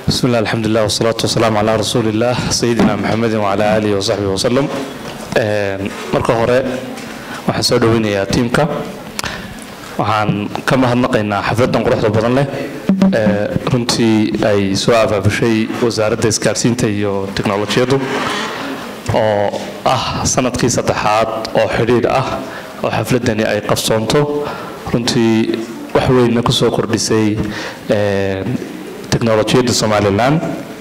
بسم الله الحمد لله والصلاة والسلام على رسول الله سيدنا محمد وعلى آله وصحبه وسلم marka hore waxaan soo dhoweynayaa tiimka waxaan ka mahadnaqaynaa xafladan quruxda badan leh ee runtii ay soo abaabushay wasaaradda isgaarsiinta iyo teknolojiyaddu oo ah sanadkii saddexaad oo xidhiidh ah oo xafladani ay qabsoonto runtii wax weynna ku soo kordhisay teknolojiyadda somalilan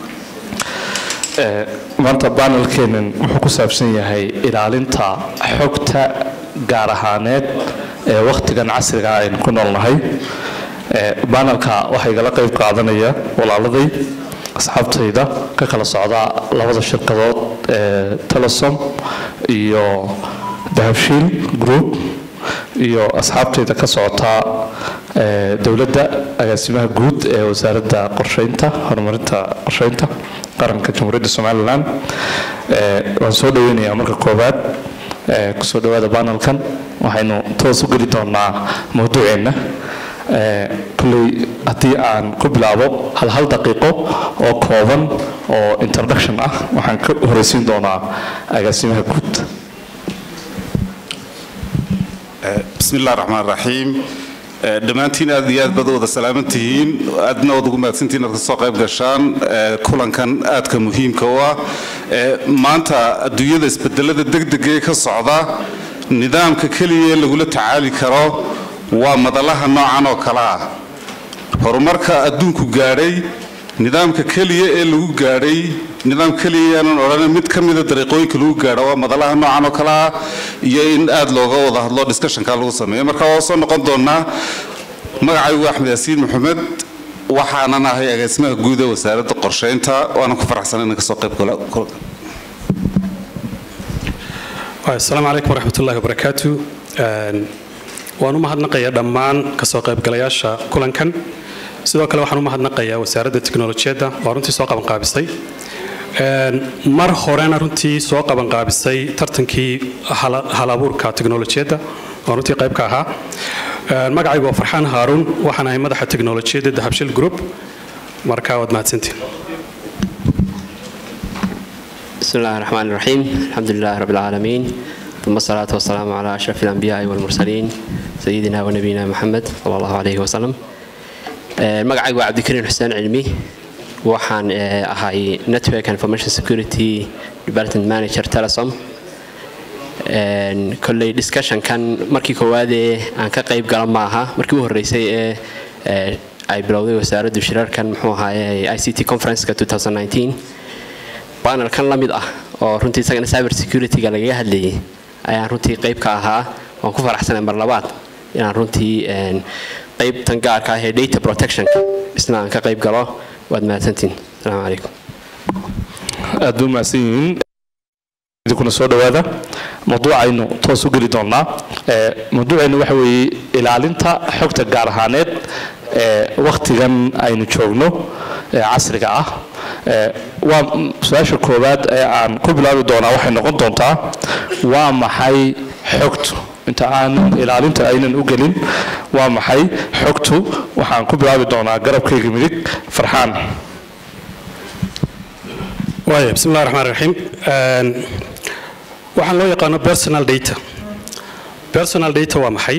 maanta banelkeenan wuxuu ku saabsan yahay ilaalinta xogta gaar ahaaneed ee wakhtigan casriga aynu ku noolnahay banelka waxaa igala qayb qaadanaya walaaladay asxaabtayda ka kala socda labada shirkadood ee telesom iyo dahabshiil group iyo asxaabtayda ka socota dowladda agaasimaha guud ee wasaaradda qorsheynta horumarinta qorsheynta qaranka jamhuuriyadda somalilan waan soo dhoweynayaa marka koowaad kusoo dhawaada banelkan waxaynu toos u geli doonaa mawduuceenna kolley haddii aan ku bilaabo hal hal daqiiqo oo kooban oo introduction ah waxaan ka horeysiin doonaa agaasimaha guud bismi illah raxmaan raxiim dhammaantiin aad iyo aad baad wada salaaman tihiin aadna waad ugu mahadsantihiin aad kasoo qayb gashaan kulankan aadka muhiimka u ah maanta adduunyada isbedelada degdegee ka socda nidaamka keliya ee lagula tacaali karo waa madalaha noocan oo kale ah horumarka adduunku gaadhay nidaamka keliya ee lagu gaadhay nidaam keliya aanan odhan mid ka mida dariiqooyinka lagu gaadho waa madalaha noocan oo kale ah iyo in aad looga wada hadlo discussionka lagu sameeyo marka waa soo noqon doonaa magacaygu axmed yaasiin maxamed waxaanan ahay agaasimaha guud ee wasaaradda qorsheynta waanan ku faraxsan inaan kasoo qayb galo asalaamu calaykum waraxmat ullahi wabarakaatu waan u mahadnaqayaa dhammaan kasoo qaybgalayaasha kulankan sidoo kale waxaan u mahadnaqayaa wasaaradda teknolojiyadda oo runtii soo qabanqaabisay mar horena runtii soo qabanqaabisay tartankii hal abuurka teknolojiyadda oo runtii qayb ka ahaa magacaygu waa farxaan haaruun waxaan ahay madaxa teknolojiyadda dahabshil group marka waad mahadsantiin بسم الله الرحمن الرحيم الحمد لله رب العالمين ثم الصلاة والسلام على أشرف الأنبياء والمرسلين سيدنا ونبينا محمد صلى الله عليه وسلم magacaygu waa cabdikariin xuseen cilmi waxaan ahay network information security development manager telesom kolley discussionkan markii koowaadee aan ka qayb gala maaha markii u horreysay ee ay bilowday wasaaraddu shirarkan muxuu ahaaye i c t conferenceka 2019 panelkan la mid ah oo runtii isagana cyber security-ga lagaga hadlayay ayaan runtii qayb ka ahaa waan ku faraxsanay mar labaad inaan runtii qaybtan gaarka ah ee data protectionka isna aan ka qayb galo waad mahadsantiin asalaamu calaykum aad buu mahadsan yihiin idinkuna soo dhowaada mawduucaynu toos u geli doonaa mawduucaynu waxa weeye ilaalinta xogta gaar ahaaneed ee wakhtigan aynu joogno ee casriga ah waa su-aasha koowaad ee aan ku bilaabi doonaa waxay noqon doontaa waa maxay xogtu inta aanan ilaalinta aynan u gelin waa maxay xogtu waxaan ku bilaabi doonaa garabkayga midig farxaan waaya bismi illahi raxmaan raxiim waxaan loo yaqaano personal data personal data waa maxay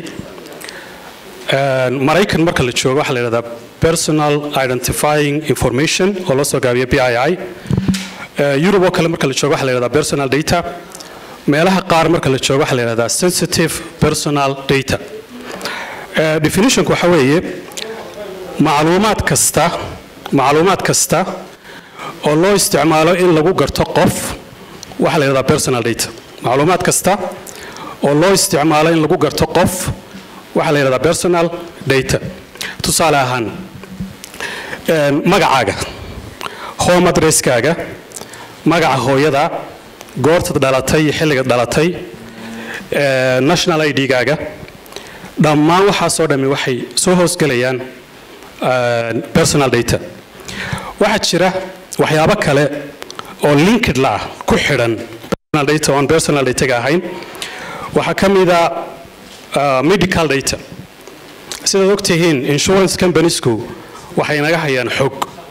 maraykan marka la joogo waxaa la yidhahdaa personal identifying information oo loo soo gaabiyo b i i yurub oo kale marka la joogo waxaa la yidhahdaa personal data meelaha qaar marka la joogo waxaa la yidhahdaa sensitive personal data definitionku waxa weeye macluumaad kasta macluumaad kasta oo loo isticmaalo in lagu garto qof waxaa la yidhahdaa personal data macluumaad kasta oo loo isticmaalo in lagu garto qof waxaa la yidhahdaa personal data tusaale ahaan magacaaga home adresskaaga magaca hooyada goortad dhalatay iyo xilliga dhalatay national i d-gaaga dhammaan waxaasoo dhammi waxay soo hoosgelayaan personal data waxaa jira waxyaabo kale oo linked la ah ku xidhan personal data oon personal dataga ahayn waxaa ka mida medical data sidaad ogtihiin insurance companiesku waxay naga hayaan xog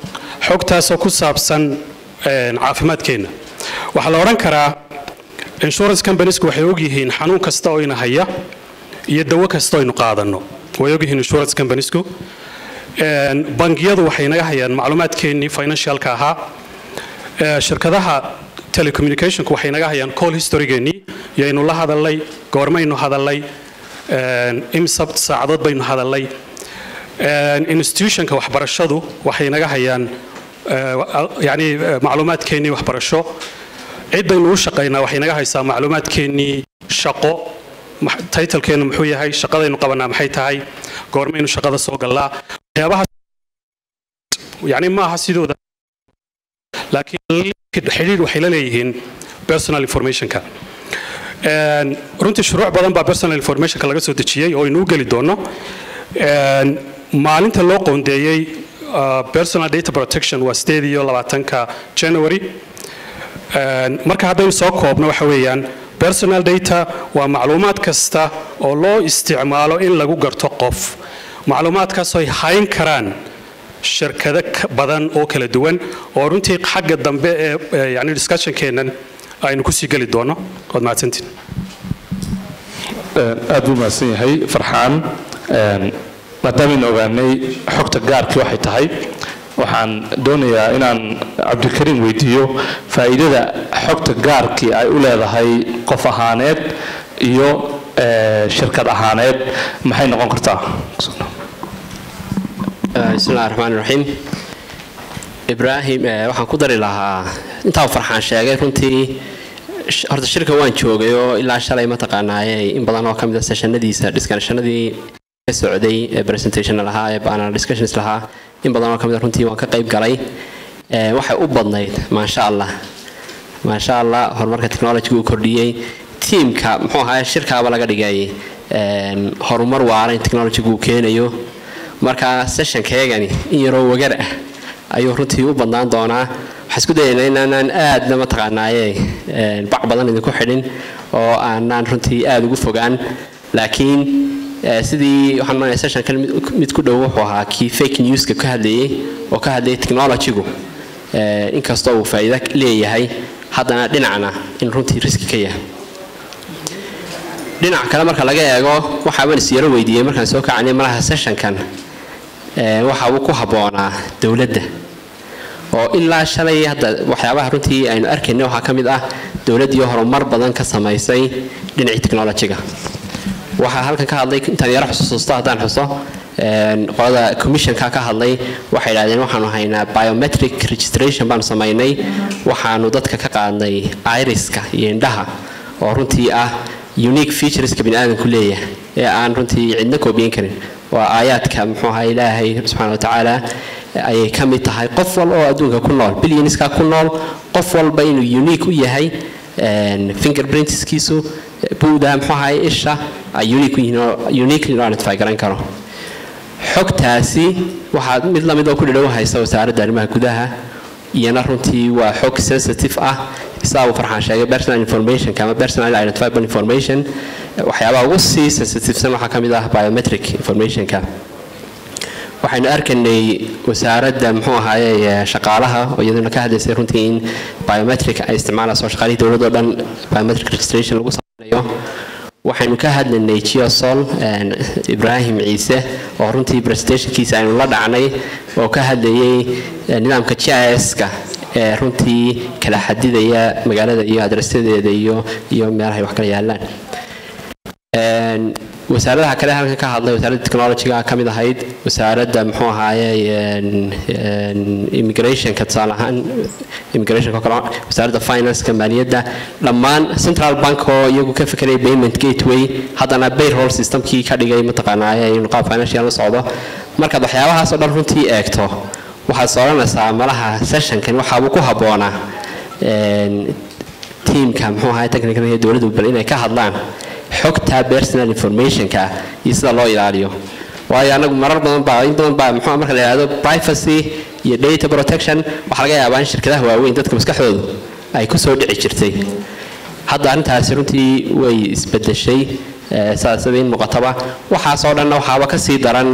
xogtaasoo ku saabsan caafimaadkeenna waxaa la odhan karaa insurance companiesku waxay ogyihiin xanuun kasta oo ina haya iyo dawo kasta oo aynu qaadanno way ogyihiin insurance companiesku bangiyadu waxay naga hayaan macluumaadkeennii financialka ahaa shirkadaha telecommunicationku waxay naga hayaan call historygeennii yaynu la hadalnay goormaynu hadalnay imsabt saacadood baynu hadalnay institutionka waxbarashadu waxay naga hayaan yani macluumaadkeennii waxbarasho ciddaynu u shaqaynaa waxay naga haysaa macluumaadkeennii shaqo taytalkeennu muxuu yahay shaqadaynu qabanaa maxay tahay goormaynu shaqada soo gallaa waxyaabaha yani maaha sidooda laakiin xidhiidh waxay la leeyihiin personal informationka runtii shuruuc badan baa personal informationka laga soo dejiyey oo aynu u geli doonno maalinta loo qoondeeyey personal data protection waa sideed iyo labaatanka january marka haddaynu soo koobno waxa weeyaan personal data waa macluumaad kasta oo loo isticmaalo in lagu garto qof macluumaadkaasoo ay hayn karaan shirkado badan oo kala duwan oo runtii xagga dambe ee yani discussionkeennan aynu kusii geli doono waad mahadsantiin aad buu mahadsan yahay farxaan maadaamaynu ogaanay xogta gaarkii waxay tahay waxaan doonayaa inaan cabdikariim weydiiyo faa'iidada xogta gaarkii ay u leedahay qof ahaaneed iyo shirkad ahaaneed maxay noqon kartaa bismillahi raxmaan raxiim ibraahim waxaan ku dari lahaa intaa farxaan sheegay runtii horta shirka waan joogay oo ilaa shalay mataqaanaaye in badan oo ka mid a seshanadiisa discussionadii ka socday ee presentation lahaa ee panel discussions lahaa in badan oo ka mid a runtii waan ka qayb galay waxay u badnayd maasha allah maasha allah horumarka technology uu kordhiyey tiimka muxuu ahaa shirkaaba laga dhigay horumar waara in technology uu keenayo marka sessionkeegani in yaroo wagar ah ayuu runtii u badnaan doonaa waxaan isku dayaynaa inaanaan aadna mataqaanaaye bac badan idinku xidhin oo aanaan runtii aada ugu fogaan laakiin sidii waxaan manayaa sessionkan mid ku dhow wuxuu ahaa kii fake newska ka hadlayay oo ka hadlayay technologygu inkastoo uu faa'iido leeyahay haddana dhinacna in runtii riski ka yahay dhinac kale marka laga eego waxaaban isyaro weydiiyey markaan soo kacanay malaha sessionkan waxa uu ku habboonaa dowladda oo ilaa shalay hadda waxyaabaha runtii aynu arkaynay waxaa ka mid ah dowladdii horumar badan ka samaysay dhinacii technologyga waxaa halkan ka hadlay intaan yaro xusuusto haddaan xuso qolada commissionka ka hadlay waxay idhahdeen waxaanu haynaa biometric registration baanu samaynay waxaanu dadka ka qaadnay iriska iyo indhaha oo runtii ah unique featureska bini aadamku leeyahay ee aan runtii cidna koobiyin karin waa aayaadka muxuu ahaa ilaahay subxaana watacaala ayay ka mid tahay qof walba oo adduunka ku nool billioniska ku nool qof walba inuu unique u yahay fingerprintskiisu buuda muxuu ahaa isha ay unique u yihiin oo uniquely loo identify garan karo xogtaasi waxaa mid lamid oo ku dhadhow haysa wasaaradda arrimaha gudaha iyana runtii waa xog sensitive ah sidaa uu farxaan sheegay personal informationka ama personal identifiable information waxyaabaha ugu sii sensitivesan waxaa ka mid ah biometric informationka waxaynu arkaynay wasaaradda muxuu ahaaye shaqaalaha oo iyaduna ka hadlaysay runtii in biometric ay isticmaalayso shaqaalihii dowladoo dhan biometric registration lagu sameynayo waxaynu ka hadlaynay geosol ibraahim ciise oo runtii presentationkiisa aynu la dhacnay oo ka hadlayay nidaamka gis-ka ee runtii kala xadidaya magaalada iyo adresadeeda iyo iyo meelahay wax kala yaalaan wasaaradaha kale halkan ka hadlay wasaaradda technologyga ka mid ahayd wasaaradda muxuu ahaaye immigrationka tusaale ahaan immigrationka kale wasaaradda financeka maaliyadda dhammaan central bank oo iyagu ka fekeraya payment gateway haddana payroll systemkii ka dhigay mataqaanaaye inuu qaab financial la socdo markaad waxyaabahaas oo dhan runtii eegto waxaad sooranaysaa malaha sessionkan waxaabuu ku habboonaa tiimka muxuu ahaa technical ee dowladdu bal inay ka hadlaan xogta personal informationka iyo sida loo ilaaliyo waayo anagu marar badan baa in badan baa muxuu marka la yidhahdo privacy iyo data protection waxaa laga yaabaa in shirkadaha waaweyn dadka maskaxdoodu ay ku soo dhici jirtay hadda arrintaasi runtii way isbedeshay saasada in muuqataba waxaasoo dhanna waxaaba ka sii daran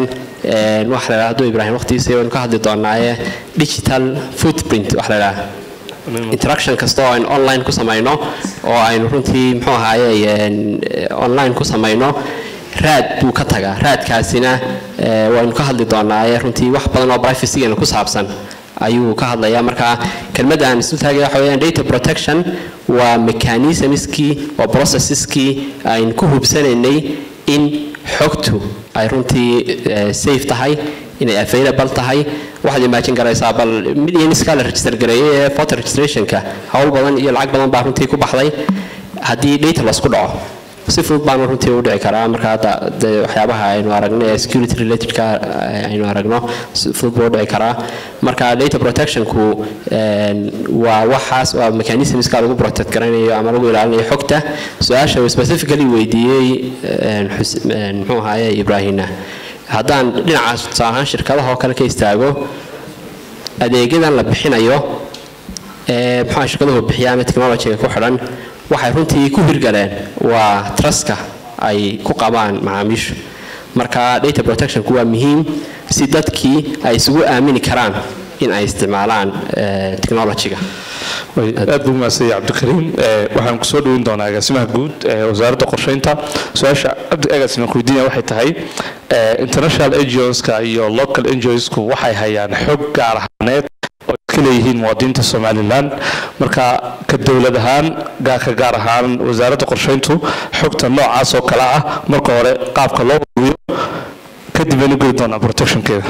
een, waxa la yidhaha hadduu ibraahim waqtigiisa waynu ka hadli doonaaye digital footprint waxa la yidhaha interaction kasta oo aynu online ku samayno oo aynu runtii muxuu ahaaye een, eh, online ku samayno raad buu ka tagaa raadkaasina eh, waynu ka hadli doonaaye runtii wax badan oo privacygeena ku saabsan ayuu ka hadlayaa marka kelmadda aan isu taagaya waxa weeyaan data protection waa mechanismskii oo processeskii aynu ku hubsanaynay in xogtu ay runtii eh, safe tahay inay available tahay waxaad imagine garaysaa bal millionskaa la register gareeyay ee voter registrationka hawl badan iyo lacag badan baa runtii ku baxday haddii data lasku dhaco si fudud baanu runtii u dhici karaa marka hadda de waxyaabaha aynu aragno ee security relatedka eh, aynu aragno si fudud buu u dhici karaa marka data protectionku een, waa waxaas waa mechanismska lagu protect garanayo ama lagu ilaalinayo xogta su-aasha uu specifically weydiiyey een, Xus- een, muxuu ahaaye ibraahimna haddaan dhinacaas tusaale ahaan shirkadaha oo kale ka istaago adeegyadan la bixinayo ee muxuu shirkaduhu bixiya ama technologyga ku xidhan waxay runtii ku hirgaleen waa truska ay ku qabaan macaamiishu marka data protectionku waa muhiim si dadkii ay isugu aamini karaan in ay isticmaalaan eh, technologyga way aad buu mahadsan yahay cabdikariim Eh, waxaan kusoo dhowin doonaa agaasimaha guud ee wasaaradda qorsheynta su-aasha cabdi agaasima weydiinaya waxay tahay eh, international NGOska iyo local NGOsku waxay hayaan xog gaar ahaaneed oo iska leeyihiin muwaadiniinta somalilan marka ka dowlad ahaan gaa- ka gaar ahaan wasaaradda qorsheyntu xogta noocaas oo kale ah marka hore qaabka loo ururiyo kadib aynu geli doonaa protectionkeeda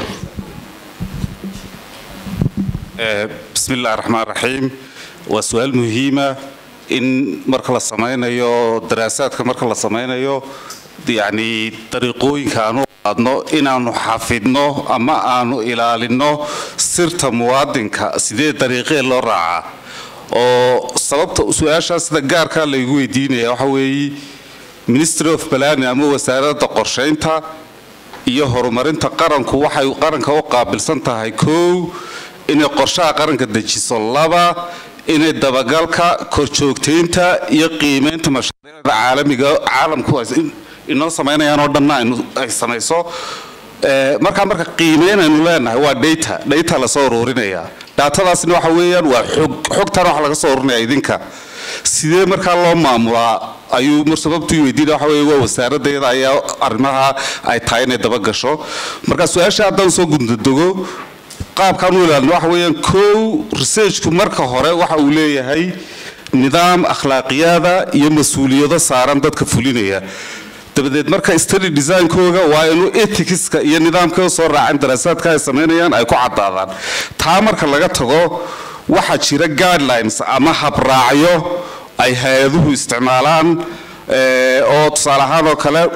Eh, bismi illaahi raxmaan raxiim waa su-aal muhiima in marka la samaynayo daraasaadka marka la samaynayo yacni dariiqooyinka aanu qaadno inaanu xafidno ama aanu ilaalino sirta muwaadinka sidee dariiqee loo raacaa oo sababta su-aashaas sida gaarkaa laygu weydiinaya waxa weeye ministry of planning ama wasaaradda qorsheynta iyo horumarinta qaranku waxay qaranka u qaabilsan tahay kow inay qorshaha qaranka dejiso laba inay dabagalka korjoogtaynta iyo qiimaynta mashaariicda caalamiga caalamku ay in- inoo samaynayaan oo dhanna aynu- ay samayso Eh, markaa marka qiimeyn aynu leenahay waa data data lasoo ururinaya datadaasna waxa weeyaan waa xog xogtan waxa laga soo ururinaya idinka sidee markaa loo maamulaa ayuu mar sababtu weydiina waxa weeye waa wasaaraddeeda ayaa arrimaha ay tahay inay daba gasho marka su-aasha haddaan soo gundadego qaabkaan u ilaalino waxa weeyaan kow researchku marka hore waxa uu leeyahay nidaam akhlaaqiyada iyo mas-uuliyado saaran dadka fulinaya dabadeed marka study designkooga waa inuu ethicska iyo nidaamka soo raacin daraasaadka ay samaynayaan ay ku cadaadaan taa marka laga tago waxaa jira guidelines ama habraacyo ay hay-aduhu isticmaalaan eh, oo tusaale ahaan oo kale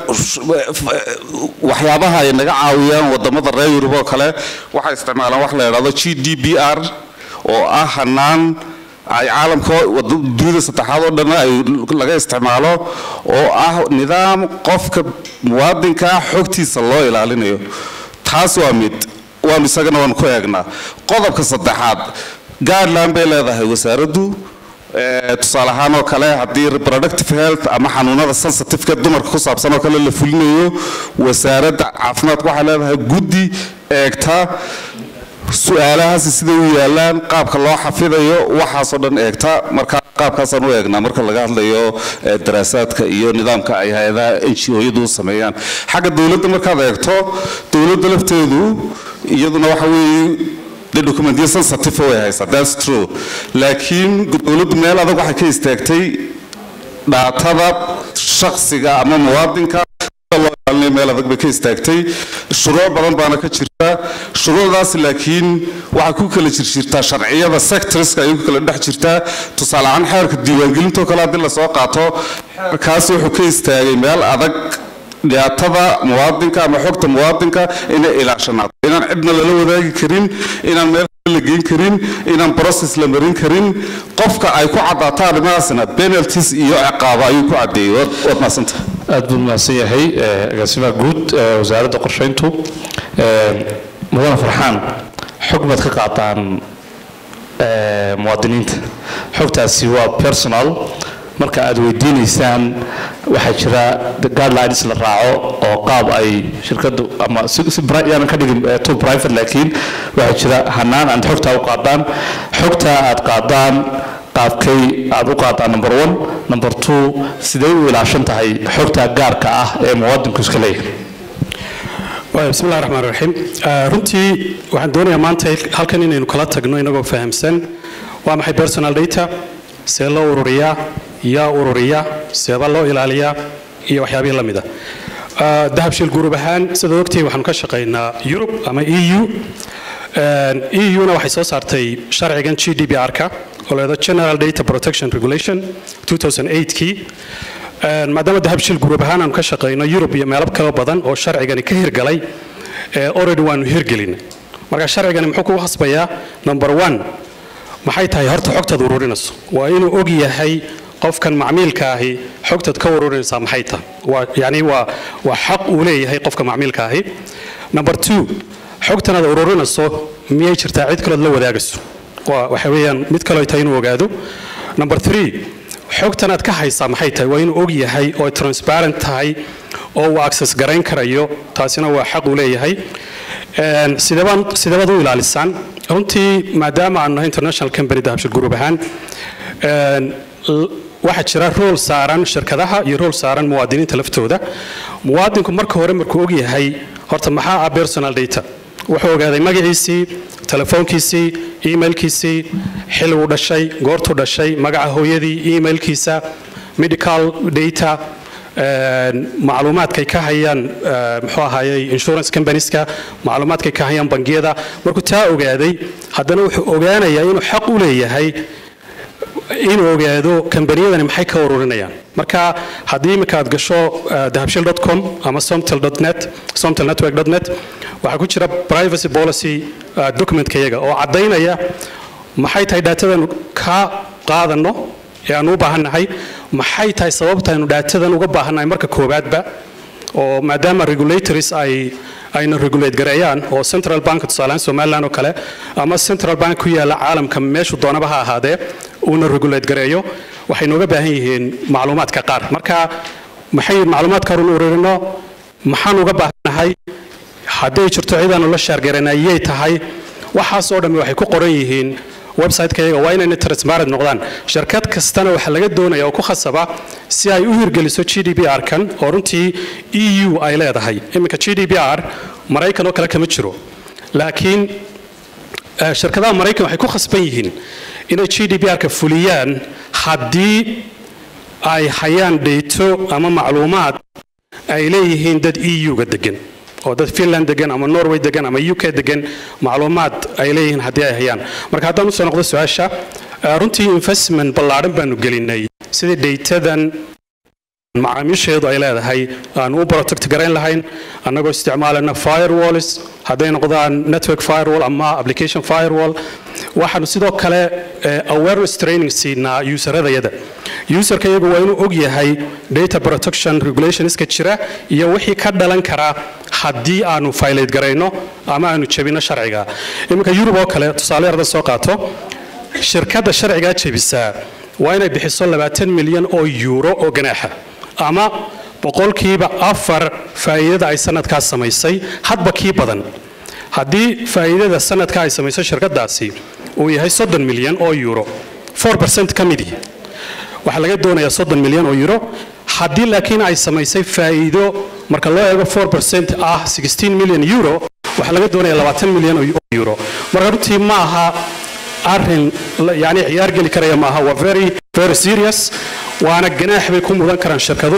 waxyaabaha ay naga caawiyaan wadamada reer yurub oo kale waxay isticmaalaan wax la yidhahdo g d b r oo ah hanaan ay caalamka wada- dunida saddexaad oo dhan ay laga isticmaalo oo ah nidaam qofka muwaadinka ah xogtiisa loo ilaalinayo taas waa mid waanu isagana waanu ku eegnaa qodobka saddexaad guideline bay leedahay wasaaraddu Eh, tusaale ahaan oo kale haddii reproductive health ama xanuunada sensitiveka dumarka ku saabsan oo kale la fulinayo wasaaradda caafimaadka waxay leedahay guddi eegta su-aalahaasi siday u yaalaan qaabka loo xafidayo waxaasoo dhan eegta marka qaabkaasaan u eegnaa marka laga hadlayo eh, daraasaadka iyo nidaamka ay hay-adaha n g o-yadu u sameeyaan xagga dowladda markaad eegto dowladda lafteedu iyaduna waxa weeye de documentyo sensitive way haysaa that's true laakiin dowladdu meel adag waxay ka istaagtay dhaatada shakhsiga ama muwaadinka loo ilaalinayo meel adag bay ka istaagtay shuruuc badan baana ka jirta shuruucdaas laakiin waxay ku kala jirjirtaa sharciyada sectorska ayay ku kala dhex jirtaa tusaale ahaan xeerka diiwaangelintoo kale haddii lasoo qaato xeerkaasi wuxuu ka istaagay meel adag dhiyaatada muwaadinka ama xogta muwaadinka inay ilaashanaato inaan cidna lala wadaagi karin inaan meel kale la geyn karin inaan process la marin karin qofka ay ku caddaato arrimahaasna penalties iyo ciqaaba ayuu ku caddeeyey waad waad mahadsantahay aad buu mahadsan yahay eh, agaasimaha guud ee wasaaradda qorsheyntu Eh, mudane farxaan xog baad ka qaataan eh, muwaadiniinta xogtaasi waa personal marka aad weydiinaysaan waxaa jira guidelines la raaco oo qaab ay shirkadu ama yaanan ka dhigin to private laakiin waxaa jira hanaan aad xogtaa u qaadaan xogtaa aad qaadaan qaabkay aad u qaadaan number one number two sidee u ilaashan tahay xogtaa gaarka ah ee muwaadinku iska leeyahay bismi illahi raxmaan raxiim runtii waxaan doonayaa maanta halkan inaynu kala tagno inagoo fahamsan waa maxay personal data see loo ururiyaa yaa ururiya seeba loo ilaaliyaa iyo waxyaabihii la mida dahabshiil guurub ahaan sidaad ogtihiin waxaanu ka shaqaynaa yurub ama e u e u-na waxay soo saartay sharcigan g d b r-ka oo leedo general data protection regulation 2008kii maadaama dahabshiil guurub ahaan aanu ka shaqayno yurub iyo meelo kalo badan oo sharcigani ka hirgalay already waanu hirgelin marka sharcigani muxuu kugu hasbayaa number one maxay tahay horta xogtaad ururinayso waa inuu og yahay qofkan macmiilka ahi xogtaad ka ururinaysaa maxay tahay waa yani waa waa xaq uu leeyahay qofka macmiilka ahi number two xogtan aad ururinayso miyay jirtaa cid kalood la wadaagayso waa waxa weeyaan mid kaloo tahay inuu ogaado number three xogtan aad ka haysaa maxay tahay waa inuu og yahay oo ay transparent tahay oo uu access garayn karayo taasina waa xaq uu leeyahay sideebaad u ilaalisaan runtii maadaama aanu nahay international company dahabshil group ahaan waxaa jira rool saaran shirkadaha iyo rool saaran muwaadiniinta laftooda muwaadinku marka hore markuu og yahay horta maxaa ah personal data wuxuu ogaaday magaciisii telefoonkiisii emailkiisii xilliguu dhashay goortuu dhashay magaca hooyadii emailkiisa medical data macluumaadkay ka hayaan muxuu ahaayey insurance companieska macluumaadkay ka hayaan bangiyada markuu taa ogaaday haddana wuxuu ogaanayaa inuu xaq u leeyahay inuu ogaado kambaniyadani maxay ka ururinayaan marka haddii iminka aad gasho dahabshil com ama somtel.net somtel network.net waxaa ku jira privacy policy documentka iyaga oo caddaynaya maxay tahay daatadan ka qaadano ee aanu u baahannahay maxay tahay sababta aynu daatadan uga baahannahay marka koowaadba oo maadaama regulatories ay ayna regulate gareeyaan oo central bank tusaalehaan somaliland oo kale ama central bank ku yaala caalamka meeshu doonaba ha ahaadee uuna regulate gareeyo waxay nooga baahan yihiin macluumaadka qaar marka maxay macluumaadka unu ururino maxaan uga baahannahay hadday jirto cidaanu la shaargaranayay tahay waxaas oo dhammi waxay ku qoran yihiin website-ka iyaga waa inayna transparent noqdaan shirkad kastana waxaa laga doonaya oo ku khasaba si ay u hirgeliso g d b r-kan oo runtii e u ay leedahay iminka g d b r maraykan oo kale kama jiro laakiin shirkadaha maraykan waxay ku khasban yihiin inay g d b r-ka fuliyaan haddii ay hayaan dhayto ama macluumaad ay leeyihiin dad e u-ga degan oo dad finland degan ama norway degan ama u k degan macluumaad ay leeyihiin haddii ay hayaan marka haddaan usoo noqdo su-aasha runtii investment ballaadhan baanu gelinay sidii dhaytadan macaamiisheedu ay leedahay aan u protect garayn lahayn annagoo isticmaalana firewalls hadday noqdaan network firewall ama application firewall waxaanu sidoo kale awareness training siinaa useradayada userka iyagu waa inuu og yahay data protection regulationska jira iyo wixii ka dhalan kara haddii aanu faylate garayno ama aanu jebino sharciga iminka yurub oo kale tusaale yarda soo qaato shirkadda sharcigaa jebisaa waa inay bixiso labaatan milyan oo yuuro oo ganaaxa ama boqolkiiba afar faa'iidada ay sanadkaas samaysay hadba kii badan haddii faa'iidada sanadka ay samayso shirkadaasi uu yahay soddon milyan oo euro four percent ka midii waxaa laga doonayaa soddon milyan oo euro haddii laakiin ay samaysay faa'iido marka loo eego four percent ah sixteen million euro waxaa laga doonaya labaatan milyan oo euro marka runtii ma aha arrin yani ciyaar geli karaya ma aha waa very very serious waana ganaax bay ku mudan karaan shirkadu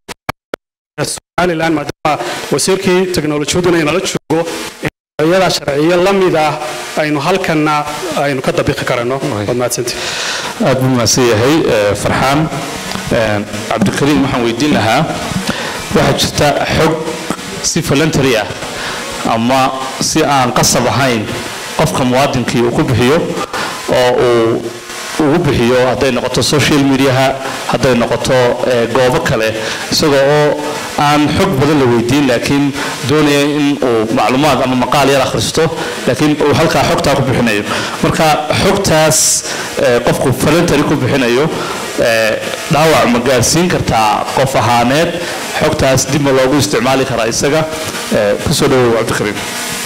somaliland maadaama wasiirkii teknolojiyaduna inala joogo ayadaa sharciyo la mid ah aynu halkanna aynu ka dabiqi karano waad mahadsantii aad buu mahadsan yahay farxaan cabdikariim waxaan weydiin lahaa waxaa jirta xog si voluntary ah ama si aan qasab ahayn qofka muwaadinkii uu ku bixiyo oo uu ugu bixiyo hadday noqoto social mediaha hadday noqoto goobo kale isagoo oo aan xog badan la weydiin laakiin doonaya in uu macluumaad ama maqaal yar akhristo laakiin uu halkaa xogtaa ku bixinayo marka xogtaas qofku voluntary ku bixinayo ee, dhaawac ma gaarsiin kartaa qof ahaaneed xogtaas dib ma loogu isticmaali karaa isaga Ee, kusoo dhawow cabdikariim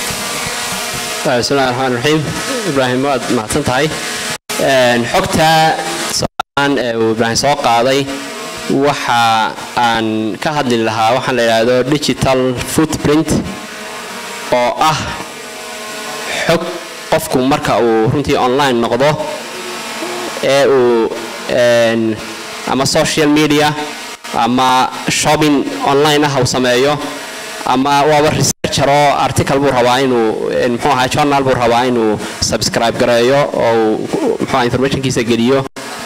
bismillahi raxmaan raxiim ibraahim waad mahadsan tahay Een, xogta socdaan ee uu ibraahim soo qaaday waxa aan ka hadli lahaa waxaan la yidhaahdo digital footprint oo ah xog qofku marka uu runtii online noqdo ee uu een, ama social media ama shopping online ah uu sameeyo ama waaba researcher oo article buu rabaa inuu in muxuu ahaa journal buu rabaa inuu subscribe gareeyo oo uu muxuu ahaa informationkiisa geliyo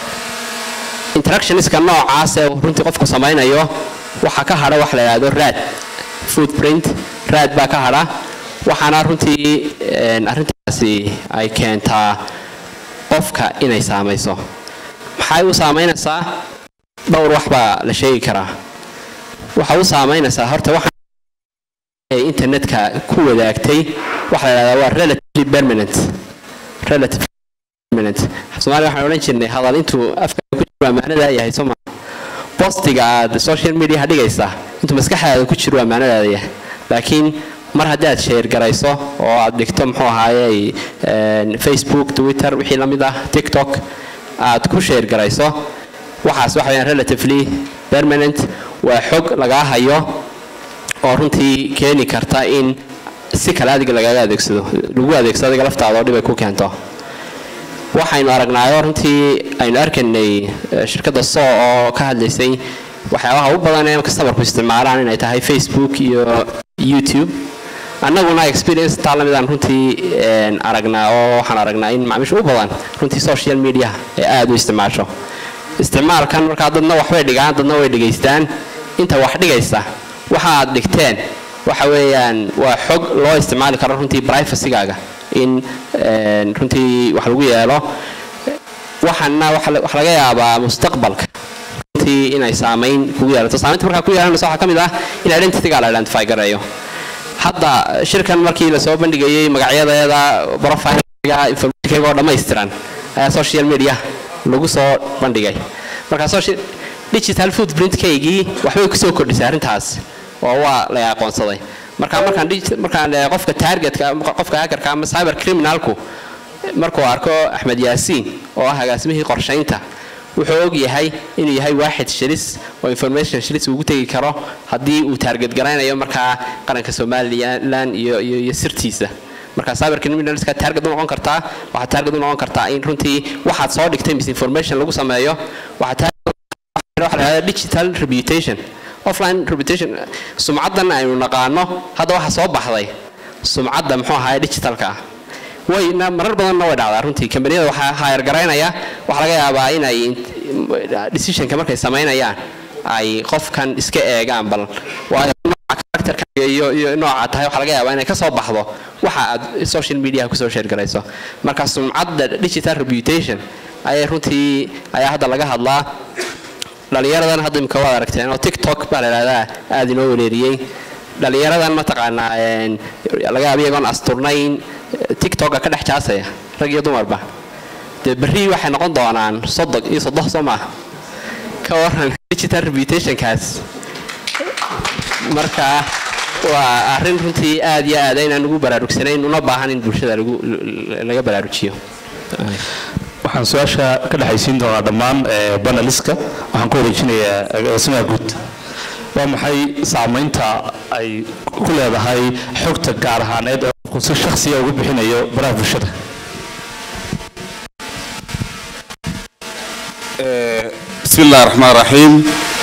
interactionska noocaas ee uu runtii qofku samaynayo waxaa ka hadha wax la yidhaahdo raad footprint raad baa ka hadha waxaana runtii een, arrintaasi ay keentaa qofka inay saamayso maxay u saamaynaysaa dhowr wax baa la sheegi karaa waxa u saamaynaysaa horta waxa ay internetka ku wadaagtay waxa la yidhahdaa waa relatively permanent relatively permanent soomaaliya waxaan odhan jirnay hadal intuu afka ku jiro amaanada yahay soma postiga aad social media dhigaysa intuu maskaxdaada ku jiro amaanadaada yahay laakiin mar haddii aad sheer garayso oo aad dhigto muxuu ahaayey een, facebook twitter wixii la mid ah tiktok aad ku sheer garayso waxaas waxa weyaan relatively permanent waa xog lagaa hayo oo runtii keeni karta in si kale adiga lagaga adeegsado lagu adeegsado adiga laftaada oo dhib ay ku keento waxaynu aragnaayo runtii aynu arkaynay eh, shirkadda so oo ka hadlaysay waxyaabaha u badan ee customerku isticmaalaan inay tahay facebook iyo youtube annaguna experience taa lamid aan runtii een, aragnaa oo waxaan aragnaa in macaamiisha u badan runtii social media ay aada u isticmaasho isticmaalkan markaa dadna waxbay dhigaan dadna way dhegaystaan inta wax dhigaysa waxa aad dhigteen waxa weeyaan waa xog loo isticmaali karo runtii privacygaaga in een, runtii wax lagu yeelo waxaana waxa la- waxa laga yaabaa mustaqbalka runtii inay saamayn kugu yeelato saamaynta markaa ku yeelanaysa waxaa ka mid ah in identityga la identify gareeyo hadda shirkan markii lasoo bandhigayey magacyadeeda profilga informationkayga oo dhammaystiran ayaa social media lagu soo bandhigay marka social digital footprintkaygii waxbay kusoo kordhisay arrintaas oo waa la aqoonsaday marka markaan digi- markaan eh, qofka targetka qofka hackerka ama cyber criminalku markuu arko axmed yaasiin oo ah agaasimihii qorshaynta wuxuu og yahay inuu yahay waaxid shilis oo information shilis ugu tegi karo haddii uu taarget garaynayo markaa qaranka somalilan iyo iyo iyo sirtiisa marka cyber criminalska target u noqon kartaa waxaa target u noqon kartaa in runtii waxaad soo dhigtay misinformation lagu sameeyo waxaa target waxa la yidhahdaa digital reputation offline reputation sumcaddan aynu naqaano hadda waxa soo baxday sumcadda muxuu ahaay digitalka ah wayna marar badanna way dhacdaa runtii kambaniyada waxaa hayar garaynaya waxaa laga yaabaa inay decisionka markay samaynayaan ay qofkan iska eegaan bal waayo nooca characterka iyo iyo nooca tahay waxaa laga yaabaa inay ka soo baxdo waxa aad social media kusoo sheer garayso marka sumcadda digital reputation ayay runtii ayaa hadda laga hadlaa dhalinyaradan hadda imika waad aragteen oo tiktok baa la yidhahdaa aada inoo wereeriyey dhalinyaradan mataqaanaa een, laga yaaba iyagoon asturnayn tiktoka ka dhex jaasaya rag iyo dumarba dee berri waxay noqon doonaan sodog iyo sodoh soo maaha ka waran digital reputationkaas marka waa arrin runtii aad iyo aad aynaan ugu baraarugsanayn una baahan in bulshada lagu laga baraarujiyo waxaan su-aasha ka dhexaysiin doonaa dhammaan ee, baneliska waxaan ku wareejinayaa agaasimaha guud waa maxay saamaynta ay ku leedahay xogta gaar ahaaneed ee qofku si shakhsiya ugu bixinayo baraha bulshada bismi illahi raxmaan raxiim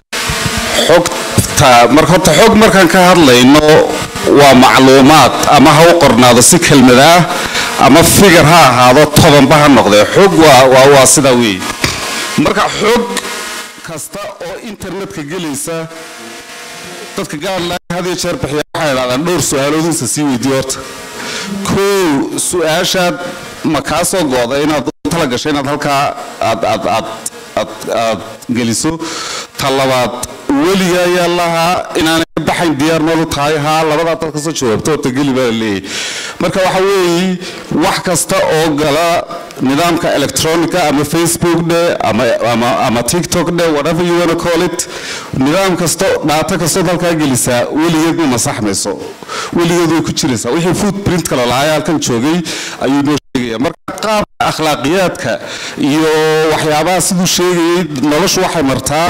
xogta marka horta xog markaan ka hadlayno waa macluumaad ama ha u qornaado si kelmad ah ama figar ha ahaado tobanba ha noqdee xog waa waa waa sidaa weeye marka xog kasta oo internetka gelaysa dadka gaadlayn had iyo jeer bixiya waxay idhahdaan dhowr su-aaloodinsa sii weydiiyo horta kow su-aashaad ma kaa soo gooda inaad u tala gasho inaad halkaa aad aad aad aad aad geliso ta labaad weliga ayaa lahaa inaanay ka baxayn diyaar noolu tahay haa labadaa dad kasoo jawaabto horta geli baa la leeyahay marka waxa weeye wax kasta oo gala nidaamka electronica ama facebook dhe ama, ama, ama tiktok dhe whatever you wanna call it nidaam kasto dhaata kastood halkaa gelisaa weligeed ma masaxmayso weligeed way ku jiraysaa wixii footprint kale lahaa halkan joogay ayuu noo sheegaya marka qaabka akhlaaqiyaadka iyo waxyaabaha siduu sheegayay noloshu waxay martaa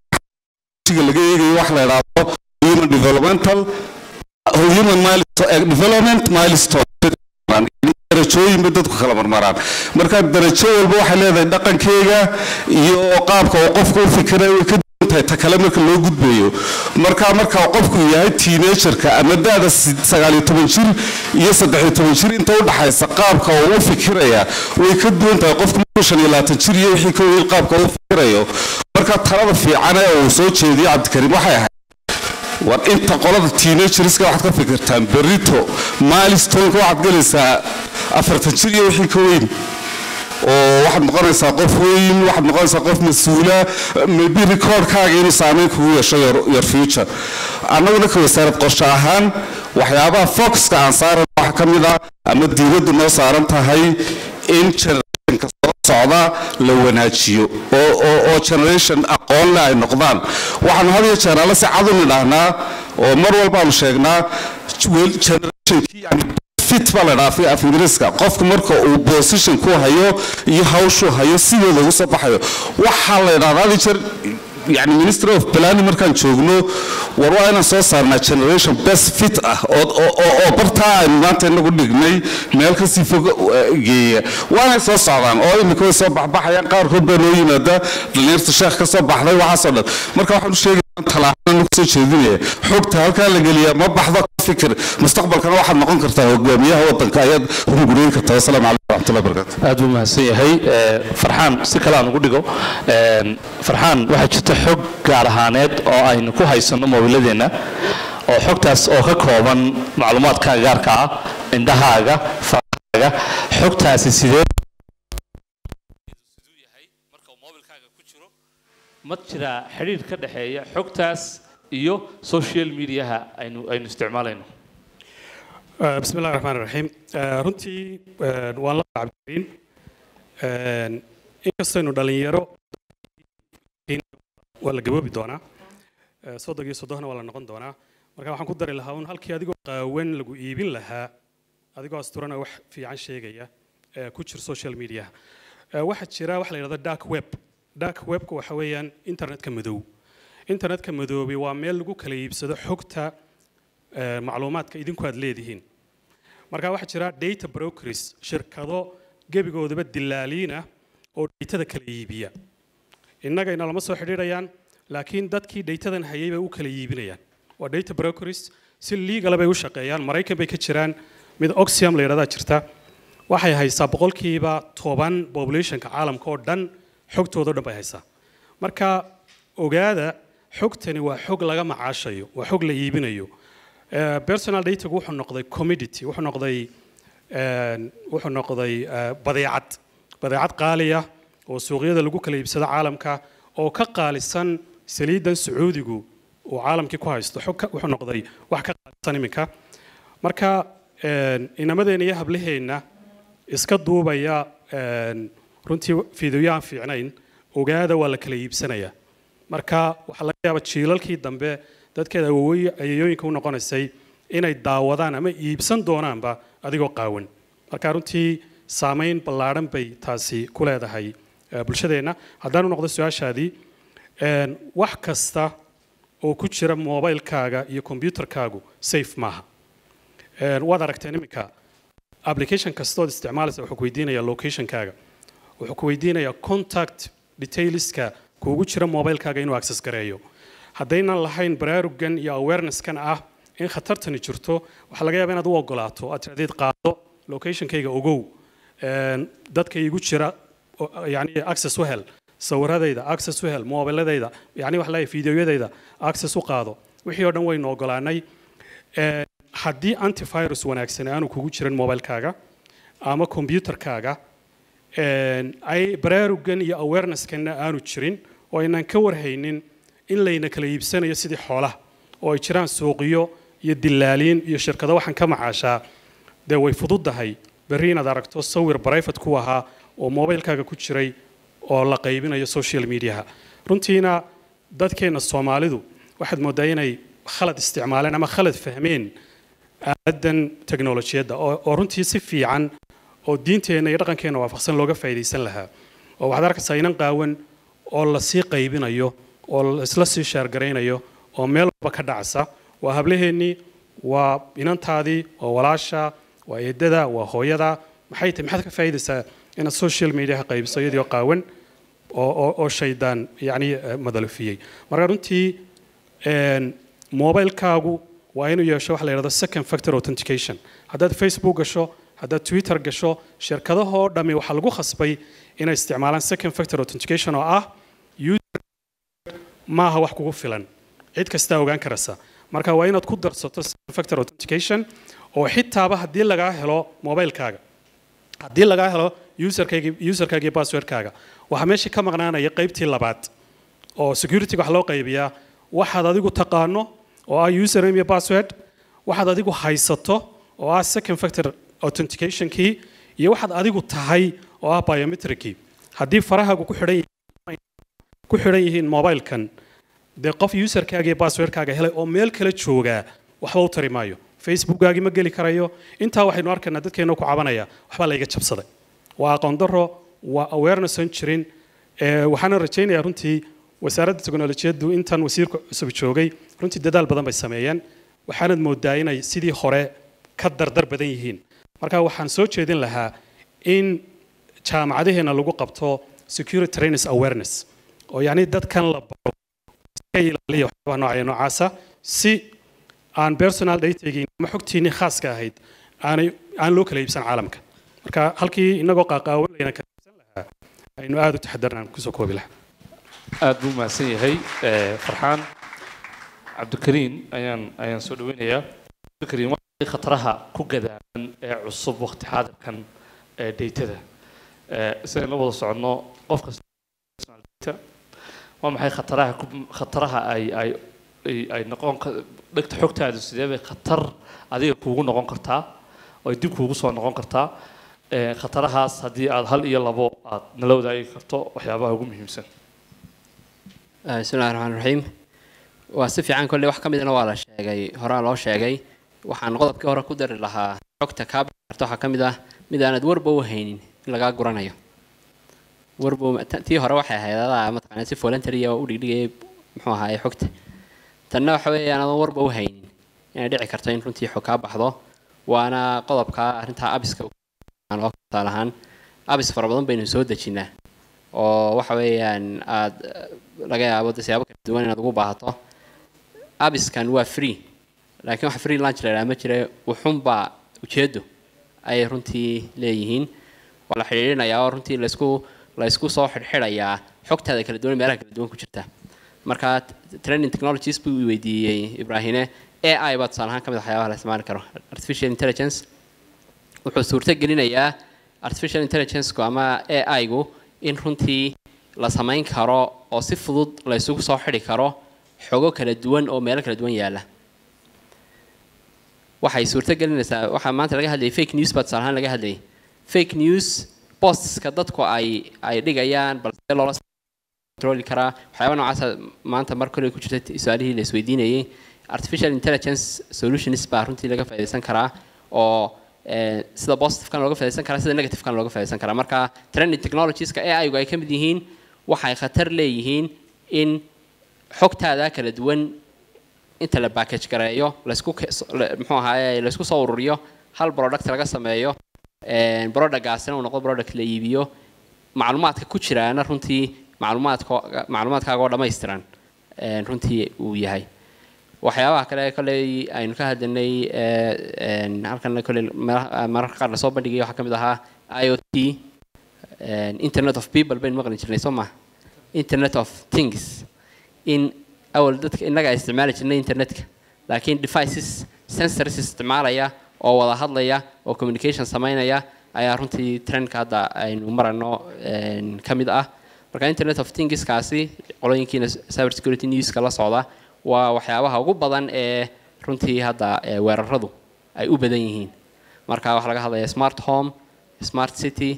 ga laga eegayo wax la idhaahdo human developmental human milestone, development milestone darajooyin bay dadku kala marmaraan marka darajo walba waxay leedahay dhaqankeega iyo qaabka uu qofku u fikira way ka duwan tahay ta kale marka loo gudbayo marka marka qofku yahay teenagerka ama da-da sagaaliyo toban jir iyo saddexiyo toban jir inta u dhaxaysa qaabka uu u fikiraya way ka duwan tahay qofku markuu shan iyo labaatan jir iyo wixii ka weyn qaabka uu u fikirayo marka talada fiican ee uu soo jeediyo cabdikariim waxay ahayd war inta qolada teenagerska waxaad ka fikirtaan berito milestoneka waxaad gelaysaa afartan jir iyo wixii ka weyn oo waxaad noqonaysaa qof weyn waxaad noqonaysaa qof mas-uula maybe recordkaaga inuu saameyn kugu yeesho your, your future annaguna ka wasaarad qorshe ahaan waxyaabaha foxka aan saaran waxa ka mid ah ama diiraddu noo saaran tahay in generationka soo socda la wanaajiyo oo oo oo generation aqoon leh ay noqdaan waxaanu had iyo jeer alle si cad u nidhaahnaa oo mar walbaanu sheegnaa generationkii yani fit baa la dhaafay af ingiriiska qofku marka uu position ku hayo iyo hawshuu hayo sideeda ugu soo baxayo waxaa la idhahdaa had iyo jeer yani ministry of planning markaan joogno war waa inaan soo saarnaa generation best fit ah oo oo oo bartaa aynu maanta inagu dhignay meel kasii fog geeya waanay soo socdaan oo imika way soo baxbaxayaan qaarkood baa noo yimaada dhalinyarta sheekh ka soo baxday waxaasoo dhan marka waxaanu sheegaya talaaxana kusoo jeedinaya xogta halkaa la geliyaa ma baxdo ka fikir mustaqbalkana waxaad noqon kartaa hogaamiyaha wadanka ayaad hunguriyen kartaa wasalaamu calaykum waraxmatullahi barakatu aad buu mahadsan yahay farxaan si kale aan ugu dhigo farxaan waxaa jirta xog gaar ahaaneed oo aynu ku haysanno moobiladeenna oo xogtaas oo ka kooban macluumaadkaaga gaarka ah indhahaaga farahaaga xogtaasi sidee ma jiraa xidhiir ka dhexeeya xogtaas iyo social mediaha aynu aynu isticmaalayno بسم الله الرحمن الرحيم runtii waan la cabdiin inkastaynu dhalinyaro waa la gaboobi doonaa soddon iyo soddohna waa la noqon doonaa marka waxaan ku dari lahaa un halkii adigoo qaawan lagu iibin lahaa adigoo asturana wax fiican sheegaya ku jir social media waxaa jira waxa la yidhahda dark web dark webka waxa weeyaan internetka madow internetka madoobi waa meel lagu kala iibsado xogta macluumaadka idinku aad leedihiin marka waxaa jira data brokers shirkado gebigoodaba dilaaliina oo daytada kala iibiya innagayna lama soo xidhiidhayaan laakiin dadkii daytadan hayay bay u kala iibinayaan waa data brokers si legal bay u shaqeeyaan maraykan bay ka jiraan mid oxium la yidhahdaa jirta waxay haysaa boqolkiiba toban populationka caalamka oo dhan xogtooda o dhan bay haysaa marka ogaada xogtani waa xog laga macaashayo waa xog la iibinayo personal datagu wuxuu noqday commodity wuxuu noqday wuxuu noqday badeecad badeecad qaaliya oo suuqyada lagu kala iibsado caalamka oo ka qaalisan saliidan sacuudigu uu caalamkii ku haysto xog wuxuu noqday wax ka qaalisan iminka marka inamadeenna iyo hablaheenna iska duubaya runtii fiidiyoyahan fiicnayn ogaada waa la kala iibsanayaa marka waxaa laga yaabaa jiilalkii dambe dadkeeda ayayooyinka u noqonaysay inay daawadaan ama iibsan doonaanba adigoo qaawan marka runtii saamayn ballaadhan bay taasi ku leedahay bulshadeenna haddaanu noqdo su-aashaadii wax kasta oo ku jira mobilekaaga iyo kombyutarkaagu safe maaha waad aragteen iminka application kastood isticmaalaysa wuxuu ku weydiinayaa locationkaaga wuxuu ku weydiinayaa contact detailska kuugu jira mobilekaaga inuu access gareeyo haddaynan lahayn baraarugan iyo awarenesskan ah in khatartani jirto waxaa laga yaaba inaad u ogolaato aad tiradeed qaado locationkayga ogow dadka igu jira yani access u hel sawiradayda access u hel mobiladayda yani waxa leeyahay fideoyadayda access u qaado wixii oo dhan waynu ogolaanay haddii antivirus wanaagsan aanu kugu jirin mobilekaaga ama computerkaaga ay baraarugan iyo awarenesskanna aanu jirin oo aynan ka warhaynin in layna kala iibsanayo sidii xoolaha oo ay jiraan suuqiyo iyo dilaaliin iyo shirkado waxaan ka macaashaa dee way fududdahay berri inaad aragto sawir brifate ku ahaa oo mobilkaaga ku jiray oo la qaybinayo social mediaha runtiina dadkeena soomaalidu waxaad moodaa inay khalad isticmaaleen ama khalad fahmeen aaladdan teknolojiyadda oo oo runtii si fiican oo diinteenna iyo dhaqankeenna waafaqsan looga faa'iidaysan lahaa oo waxaad arkaysaa inan qaawan oo lasii qaybinayo oo isla sii shaargaraynayo oo meel walba ka dhacsa waa hablaheennii waa inantaadii waa walaasha waa eedada waa hooyada maxay tahay maxaad ka faa'iidaysaa inaad social mediaha qaybiso iyadoo qaawan oo oo oo shaydaan yacni eh, madalufiyey marka runtii een, mobilkaagu waa inuu yeesho waxa la yidhahdo second factor authentication haddaad facebook gasho haddaad twitter gasho shirkadahoo dhammi waxaa lagu khasbay inay isticmaalaan second factor authentication oo ah user maaha wax kugu filan cid kastaa ogaan karaysa marka waa inaad ku darsato second factor authentication oo xitaaba haddii lagaa helo mobilkaaga haddii lagaa helo userkaygi userkaaga iyo passwordkaaga waxaa meesha ka maqnaanaya qaybtii labaad oo security wax loo qaybiyaa waxaad adigu taqaano oo ah username iyo password waxaad adigu haysato oo ah second factor authenticationkii iyo waxaad adigu tahay oo ah biometricii haddii farahaagu ku xidhan yihiin ku xidhan yihiin mobilkan dee qof userkaaga iyo passwordkaaga helay oo meel kale joogaa waxba u tari maayo facebookgaagii ma geli karayo intaa waxaynu arkaynaa dadkeena ku cabanaya waxbaa layga jabsaday waa aqoon daro waa awareness aan jirin ee, waxaana rajaynayaa runtii wasaaradda teknolojiyaddu intan wasiirka cusub joogay runtii dadaal badan bay sameeyeen waxaanad moodaa inay sidii hore ka dardar badan yihiin marka waxaan soo jeedin lahaa in jaamacadaheena lagu qabto security trainers awareness oo yacni dadkan la baro iska ilaaliya waxyaabaha noocaya noocaasa si aan personal datagii ama xogtiinii khaaska ahayd aanay aan loo kala iibsan caalamka marka halkii inagoo qaaqaawan layna kala iibsan lahaa aynu aada u taxadarnaan kusoo koobi lahaa aad buu mahadsan yahay eh, farxaan cabdikariin ayaan ayaan soo dhaweynayaa cabdikariin waa khataraha ku gadaaban ee cusub waqti xaadirkan ee daytada Eh, sidaynu la wada soconno qof kasta personal data waa maxay khataraha ku- khataraha ay ay ay- ay noqon ka- dhegta xogtaadu sidee bay khatar adiga kuugu noqon kartaa oo ay dib kuugu soo noqon kartaa Eh, khatarahaas haddii aad hal iyo labo aad nala wadaagi karto waxyaabaha ugu muhiimsan Ah, bismillahi raxmaan raxiim waa si fiican kolley wax ka midna waa la sheegay horaa loo sheegay waxaan qodobkii hore ku dari lahaa xogta kaa bixi karta waxaa ka mid ah mid aanad warba u haynin in lagaa guranayo warba ta- tii hore waxay ahayd adaa mataqaanaa si voluntary ah oo u dhigdhigayay muxuu ahaaye xogta tanna waxa weeye aanad warba u haynin inay dhici karto in runtii xog kaa baxdo waana qodobka arrintaa abiska aan oo tusaale ahaan abis fara badan baynu soo dejinnaa oo waxa weeyaan aad eh, laga yaabo de siyaabo kala duwan inaad ugu baahato abiskan waa free laakiin waxa free lunch la yidhaha ma jira wuxunbaa ujeedo ayay runtii leeyihiin waa la xidhiidhinayaa oo runtii laysku laysku soo xidhxidhayaa xogtaada kala duwan meelaha kala duwan ku jirta marka t- training technologies buu i weydiiyey ibraahine ai baa tusaale ahaan ka mid ah waxyaabaha la isticmaali karo artificial intelligence wuxuu suurto gelinayaa artificial intelligence-ku ama ai-gu in runtii la samayn karo oo si fudud la isugu soo xidhi karo xogo kala duwan oo meelo kala duwan yaalla waxay suurto gelinaysaa waxaa maanta laga hadlayay fake news baa tusaale ahaan laga hadlayay fake news postska dadku ay ay dhigayaan balse loola controli karaa waxyaaba noocaasa maanta mar kale ku jirta su-aalihii la isweydiinayay artificial intelligence solutions baa runtii laga faa'iidaysan karaa oo eh, sida positive-kan looga faa'iidaysan karaa sida negative-kan looga faa'iidaysan karaa marka trending technologieska AI-gu ay ka mid yihiin waxay khatar leeyihiin in xogtaada kala duwan inta la package gareeyo laysku ke- so- la- muxuu ahaaye laysku soo ururiyo hal product laga sameeyo een, productgaasina uu noqdo product la iibiyo macluumaadka ku jiraana runtii macluumaadka macluumaadkaaga oo dhammaystiran een, runtii uu yahay waxyaabaha kale kolley aynu ka hadlanay ee, een, halkan kolley meelaha- mararka qaar lasoo bandhigay waxaa ka mid ahaa i o t een, internet of people baynu maqli jirnay soo maha internet of things in awal dadka innaga ay isticmaali jirnay internetka laakiin devices sensors isticmaalaya oo wada hadlaya oo communication samaynaya ayaa runtii trendka hadda aynu marano een, ka mid ah marka internet of thingskaasi qolooyinkiina cyber security newska la socda waa waxyaabaha ugu badan ee runtii hadda ee weeraradu ay u badan yihiin marka waxaa laga hadlaya smart home smart city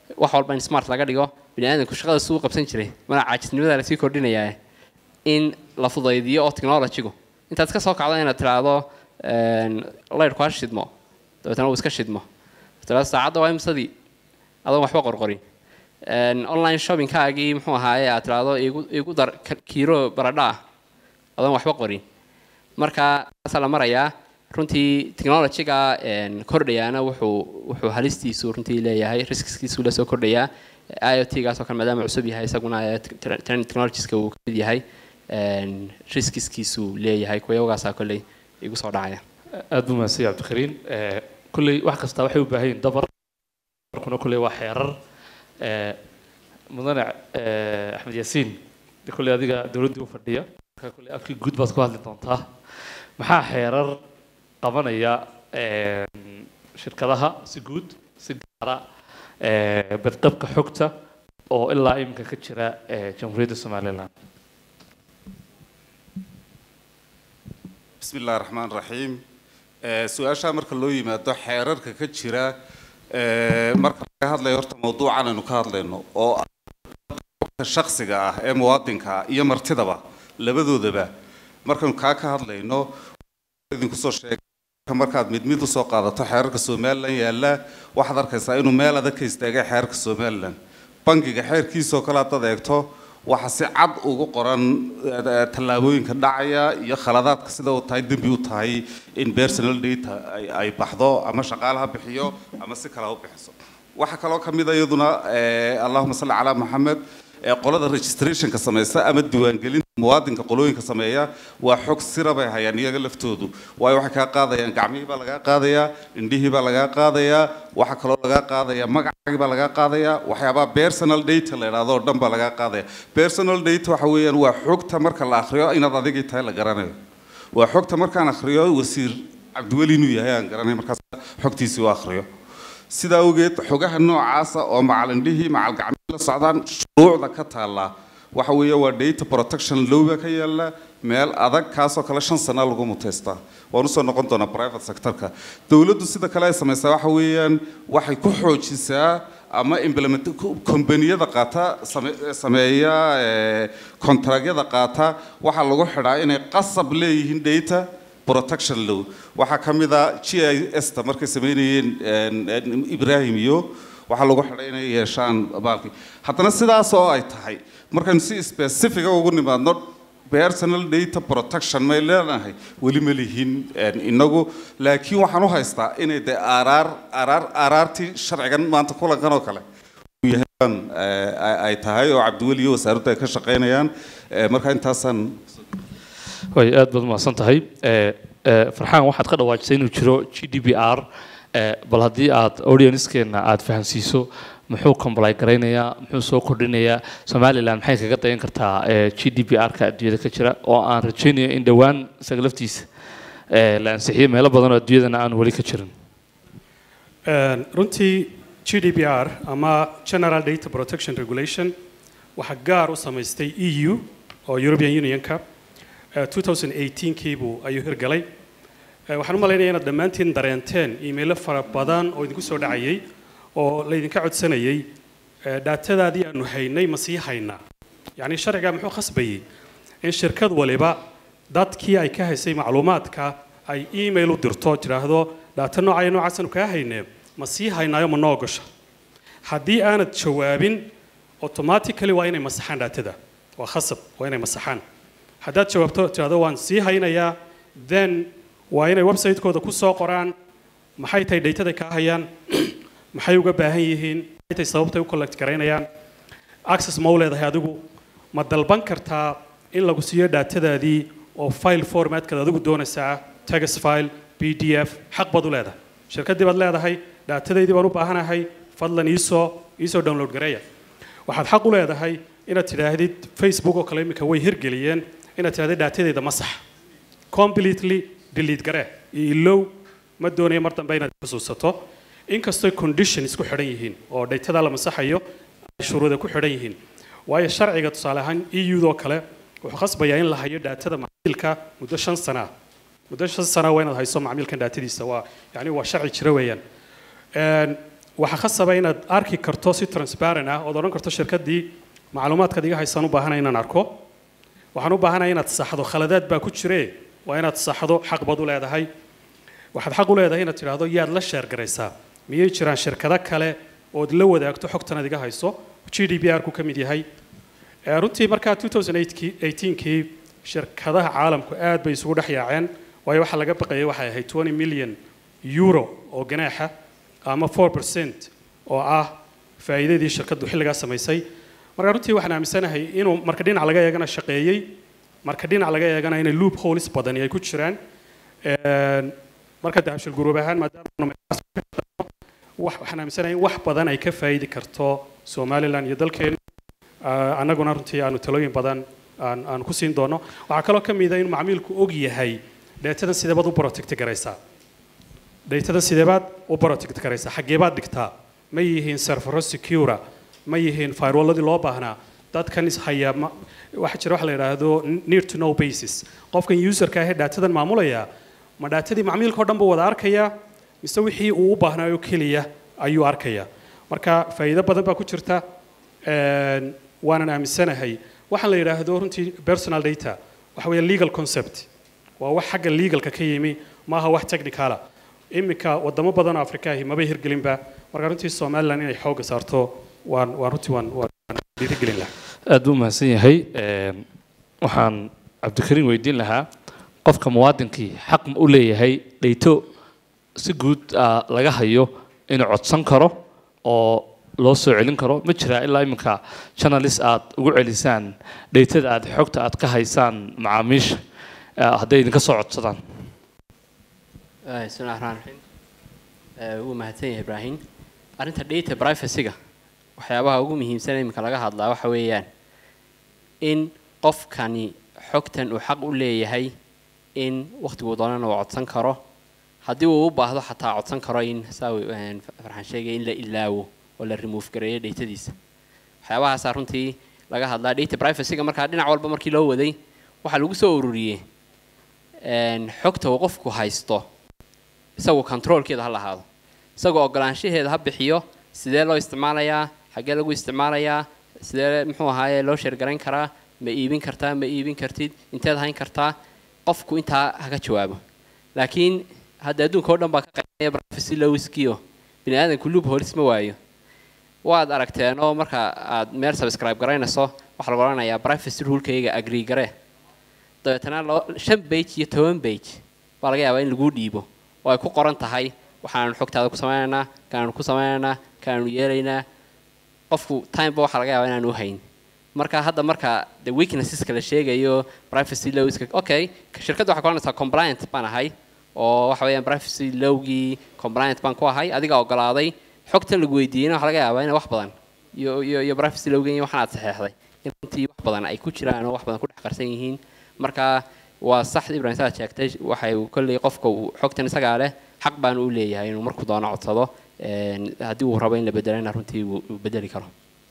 wax walba in smart laga dhigo bini aadamku shaqada suu qabsan jiray mana caajisnimada lasii kordhinayaa in la fudaydiyo oo technologygu intaad ka soo kacdo inaad tiraahdo laydhku ha shidmo dabeetana uu iska shidmo tiraahdo saacadda waa imsadii adoon waxba qorqorin online shoppingkaagii muxuu ahaaye aad tiraahdo igu igu dar kiiro baradha ah adoon waxba qorin marka saasaa la marayaa runtii technologyga kordhayaana wuxuu wuxuu halistiisu runtii leeyahay riskiskiisu la soo kordhayaa iot-gaas oo kale maadaama cusub yahay isaguna technologieska uu kamid yahay riskiskiisu leeyahay kuwayagaasaa kolley igu soo dhacaya aad buu mahadsan yahay cabdikariin kulley wax kasta waxay u baahan yihin dabar kuna kulley waa xeerar mudane axmed yaasiin kulley adiga dowladdii u fadhiya marka kulley afkii guud baad ku hadli doontaa maxaa xeerar qabanaya shirkadaha si guud si gaara badqabka xogta oo ilaa iminka ka jira jamhuuriyadda somaliland bismi illahi raxmaan raxiim su-aashaa marka loo yimaado xeerarka ka jira marka laga hadlayo horta mawduucan aynu ka hadlayno oo shaksiga ah ee muwaadinka ah iyo martidaba labadoodaba markaynu kaa ka hadlayno idinku soo sheegay markaad mid mid usoo qaadato xeerarka somalilan yaalla waxaad arkaysaa inuu meel adag ka istaagay xeerarka somalilan bangiga xeerkiisoo kale haddaad eegto waxa si cad ugu qoran tallaabooyinka dhacaya iyo khaladaadka sida uu tahay dembi u tahay in personal data ay baxdo ama shaqaalaha bixiyo ama si kale ha u bixiso waxaa kaloo ka mid a iyaduna allahuma salli calaa maxamed qolada registrationka samaysa ama diiwaangelinta muwaadinka qolooyinka sameeya waa xog sira bay hayaan iyaga laftoodu waayo waxay kaa qaadayaan gacmihii baa lagaa qaadayaa indhihii baa lagaa qaadayaa waxaa kaloo lagaa qaadaya magacaagii baa lagaa qaadayaa waxyaabaha personal data la idhaahdo oo dhan baa lagaa qaadaya personal data waxa weeyaan waa xogta marka la akhriyo inaad adigii tahay la garanayo waa xogta markaan akhriyo wasiir cabdiweli inuu yahay aan garanay markaas xogtiisii u akhriyo sidaa awgeed xogaha noocaasa oo macalindhihii macalgacmihii la socdaan shuruucda ka taallaa waxa weeye waa data protection lowba ka yaalla meel adag kaasoo kale shan sana lagu muteystaa waan usoo noqon doonaa private sectorka dowladdu sida kale ay samaysaa waxa weeyaan waxay ku xoojisaa ama implement kombaniyada qaata sameeya kontragyada qaata waxaa lagu xidhaa inay qasab leeyihiin data protection law waxaa ka mid a g i s ta markay sameynayeen ibrahim iyo waxaa lagu xidhay inay yeeshaan baalkii haddana sidaas oo ay tahay markaynu si specifica ugu nimaadno personal data protection may leenahay weli ma lihin inagu laakiin waxaan u haystaa inay dee araar araar araartii sharcigan maanta kulankan oo kale yahan ay tahay oo cabdiweli iyo wasaaraddu ay ka shaqaynayaan marka intaasaan way aad baad umahadsan tahay farxaan waxaad ka dhawaajisay inuu jiro g d b r bal haddii aad audiencekeena aad fahamsiiso muxuu comply garaynayaa muxuu soo kordhinayaa somaliland maxay kaga dayan kartaa g d b r-ka adduunyada ka jira oo aan rajaynayo in dhowaan isaga laftiisa la ansixiyo meelo badan oo adduunyadana aan weli ka jirin runtii g d b r ama general data protection regulation waxaa gaar u samaystay e u oo european unionka 2018kiibuu ayuu hirgalay waxaan u malaynaya inaad dhammaantiin dareenteen iimaylo fara badan oo idinku soo dhacayay oo laydinka codsanayay dhaatadaadii aanu haynay ma sii haynaa yacni sharciga muxuu khasbayey in shirkad waliba dadkii ay ka haysay macluumaadka ay email u dirto tidhaahdo dhaata noocaya noocaasanu kaa haynee ma sii haynaayo ma noo gasha haddii aanad jawaabin automatically waa inay masaxaan dhaatada waa khasab waa inay masaxaan haddaad jawaabto tidhahdo waan sii haynayaa then waa inay website-kooda ku soo qoraan maxay tahay dhaytada kaa hayaan maxay uga baahan yihiin maxay tahay sababtay u collect garaynayaan access ma u leedahay adigu ma dalban kartaa in lagu siiyo dhaatadaadii oo file formatkaad adigu doonaysaa text file b d f xaq baad u leedahay shirkaddii baad leedahay dhaatadaydii baan u baahanahay fadlan iisoo iisoo download gareeya waxaad xaq u leedahay inaad tidhaahdid facebook oo kale iminka way hirgeliyeen inaad tidhahdid dhaatadayda masax completely delete garee iyo ilow ma doonayo mar dambe inaad xusuusato inkastoo condition isku xidhan yihiin oo dhaytada la masaxayo ay shuruuda ku xidhan yihiin waayo sharciga tusaale ahaan eu-doo kale wuxuu khasbayaa in la hayo dhaatada macmiilka muddo shan sana ah muddo shan sana waa inaad hayso macmiilkan dhaatadiisa waa yani waa sharci jira weeyaan waxaa khasaba inaad arki karto si transparent ah ood odhan karto shirkaddii macluumaadkaad iga haysaan u baahanay inaan arko waxaan u baahanaya inaad saxdo khaladaad baa ku jire waa inaad saxdo xaq baad u leedahay waxaad xaq u leedahay inaad tidhaahdo yaad la sheergaraysaa miyay jiraan shirkado kale ood la wadaagto xogtan aad iga hayso g d p r ku ka mid yahay Eh, runtii markaa 2018kii shirkadaha caalamku aad bay isugu dhex yaaceen waayo waxaa laga baqayay waxay ahayd 20 milyan euro oo ganaaxa ama 4% oo ah faa'iidadii shirkaddu xilligaa samaysay marka runtii waxaan aaminsanahay inuu marka dhinac laga eegana shaqeeyey marka dhinac laga eegana inay loop holes badani ay ku jiraan Een, marka dahabshil guruub ahaan maadaama aanu meelahaas ka shaqeyno, wax- waxaan aaminsanahay in wax badan ay ka faa'iidi karto somalilan iyo dalkeena Ah, annaguna runtii aanu talooyin badan aan aan ku siin doono waxaa kaloo ka mid a in macmiilku og yahay dheetadan sideebaad u protect garaysaa dheetadan sideebaad u protect garaysaa xageebaad dhigtaa ma yihiin servero secura ma yihiin firewalladii loo baahnaa dadkan is haya ma waxaa jira waxa la yidhaahdo near to no basis qofkan userka ahee dhaatadan maamulaya ma dhaatadii macmiilka oo dhan buu wada arkayaa mise wixii uu u baahnaayo keliya ayuu arkayaa marka faa'iido badan baa ku jirta Een, waanan aaminsanahay waxaan la yidhaahdo runtii personal data waxa weeye legal concept waa wax xagga legalka ka yimi maaha wax technicala iminka wadamo badan oo afrika ahi mabay hirgelinba marka runtii somaliland inay xooga saarto waan waan runtii waan waan dhiirigelin lahaa aad buu mahadsan yahay Een, waxaan cabdikariin weydiin lahaa qofka muwaadinkii xaq ma u leeyahay dhayto si guud ah, laga hayo inuu codsan karo oo loo soo celin karo ma jiraa ilaa iminka journalist aad ugu celisaan dhaytada aad xogta aad ka haysaan macaamiisha ah, hadday idinka soo codsadaan Eh, bismillahi raxmaan raxiim Eh, wuu mahadsan yahay ibraahim arrinta data privacy-ga waxyaabaha ugu muhiimsan ee iminka laga hadlaa waxa weeyaan in qofkani xogtan uu xaq u leeyahay in wakhtiguu doonana uu codsan karo haddii uu u baahdo xataa codsan karo in saa uu, een, farxaan sheegay in la ilaawo oo la remove gareeyo datadiisa waxyaabahaasaa runtii laga hadlaa data privacy-ga markaa dhinac walba markii loo waday waxaa lagu soo ururiyey een, xogta uu qofku haysto isagu controlkeeda ha lahaado isagoo ogolaanshaheeda ha bixiyo sidee loo isticmaalayaa xaggee lagu isticmaalayaa sidee muxuu ahaaye loo sheergarayn karaa ma iibin kartaa ma iibin kartid inteed hayn kartaa qofku intaa haga jawaabo laakiin hadda adduunka oo dhan baa ka qaybinaya privacy lowskiyo bini aadamku lub holis ma waayo waad aragteen oo marka aad meel subscribe garaynayso waxaa lagu odhanayaa privacy rulekayga agree garee dabeetana loo- shan page iyo toban page baa laga yaabaa in lagu dhiibo oo ay ku qoran tahay waxaanu xogtaada ku sameynaynaa kaanu ku sameynaynaa kaanu yeelaynaa qofku timeba waxaa laga yaabaa inaanu hayn marka hadda marka the weaknesseska la sheegayo privacy lowska okay shirkadda waxay ku oranaysaa compliant baan ahay oo waxa weeyaan privacy lowgii compliant baan ku ahay adiga ogolaaday xogtan lagu weydiiyeyna waxaa laga yaabaa inay wax badan iyo iyo iyo privacy lowgan iyo waxaan aad saxeexday in runtii wax badan ay ku jiraan oo wax badan ku dhex qarsan yihiin marka waa sax ibrahim saad sheegtay waxay kolley qofka uu xogtan isagaa leh xaq baan u leeyahay inuu markuu doono codsado een, haddii uu rabo in la bedelana runtii wuu wuu bedeli karo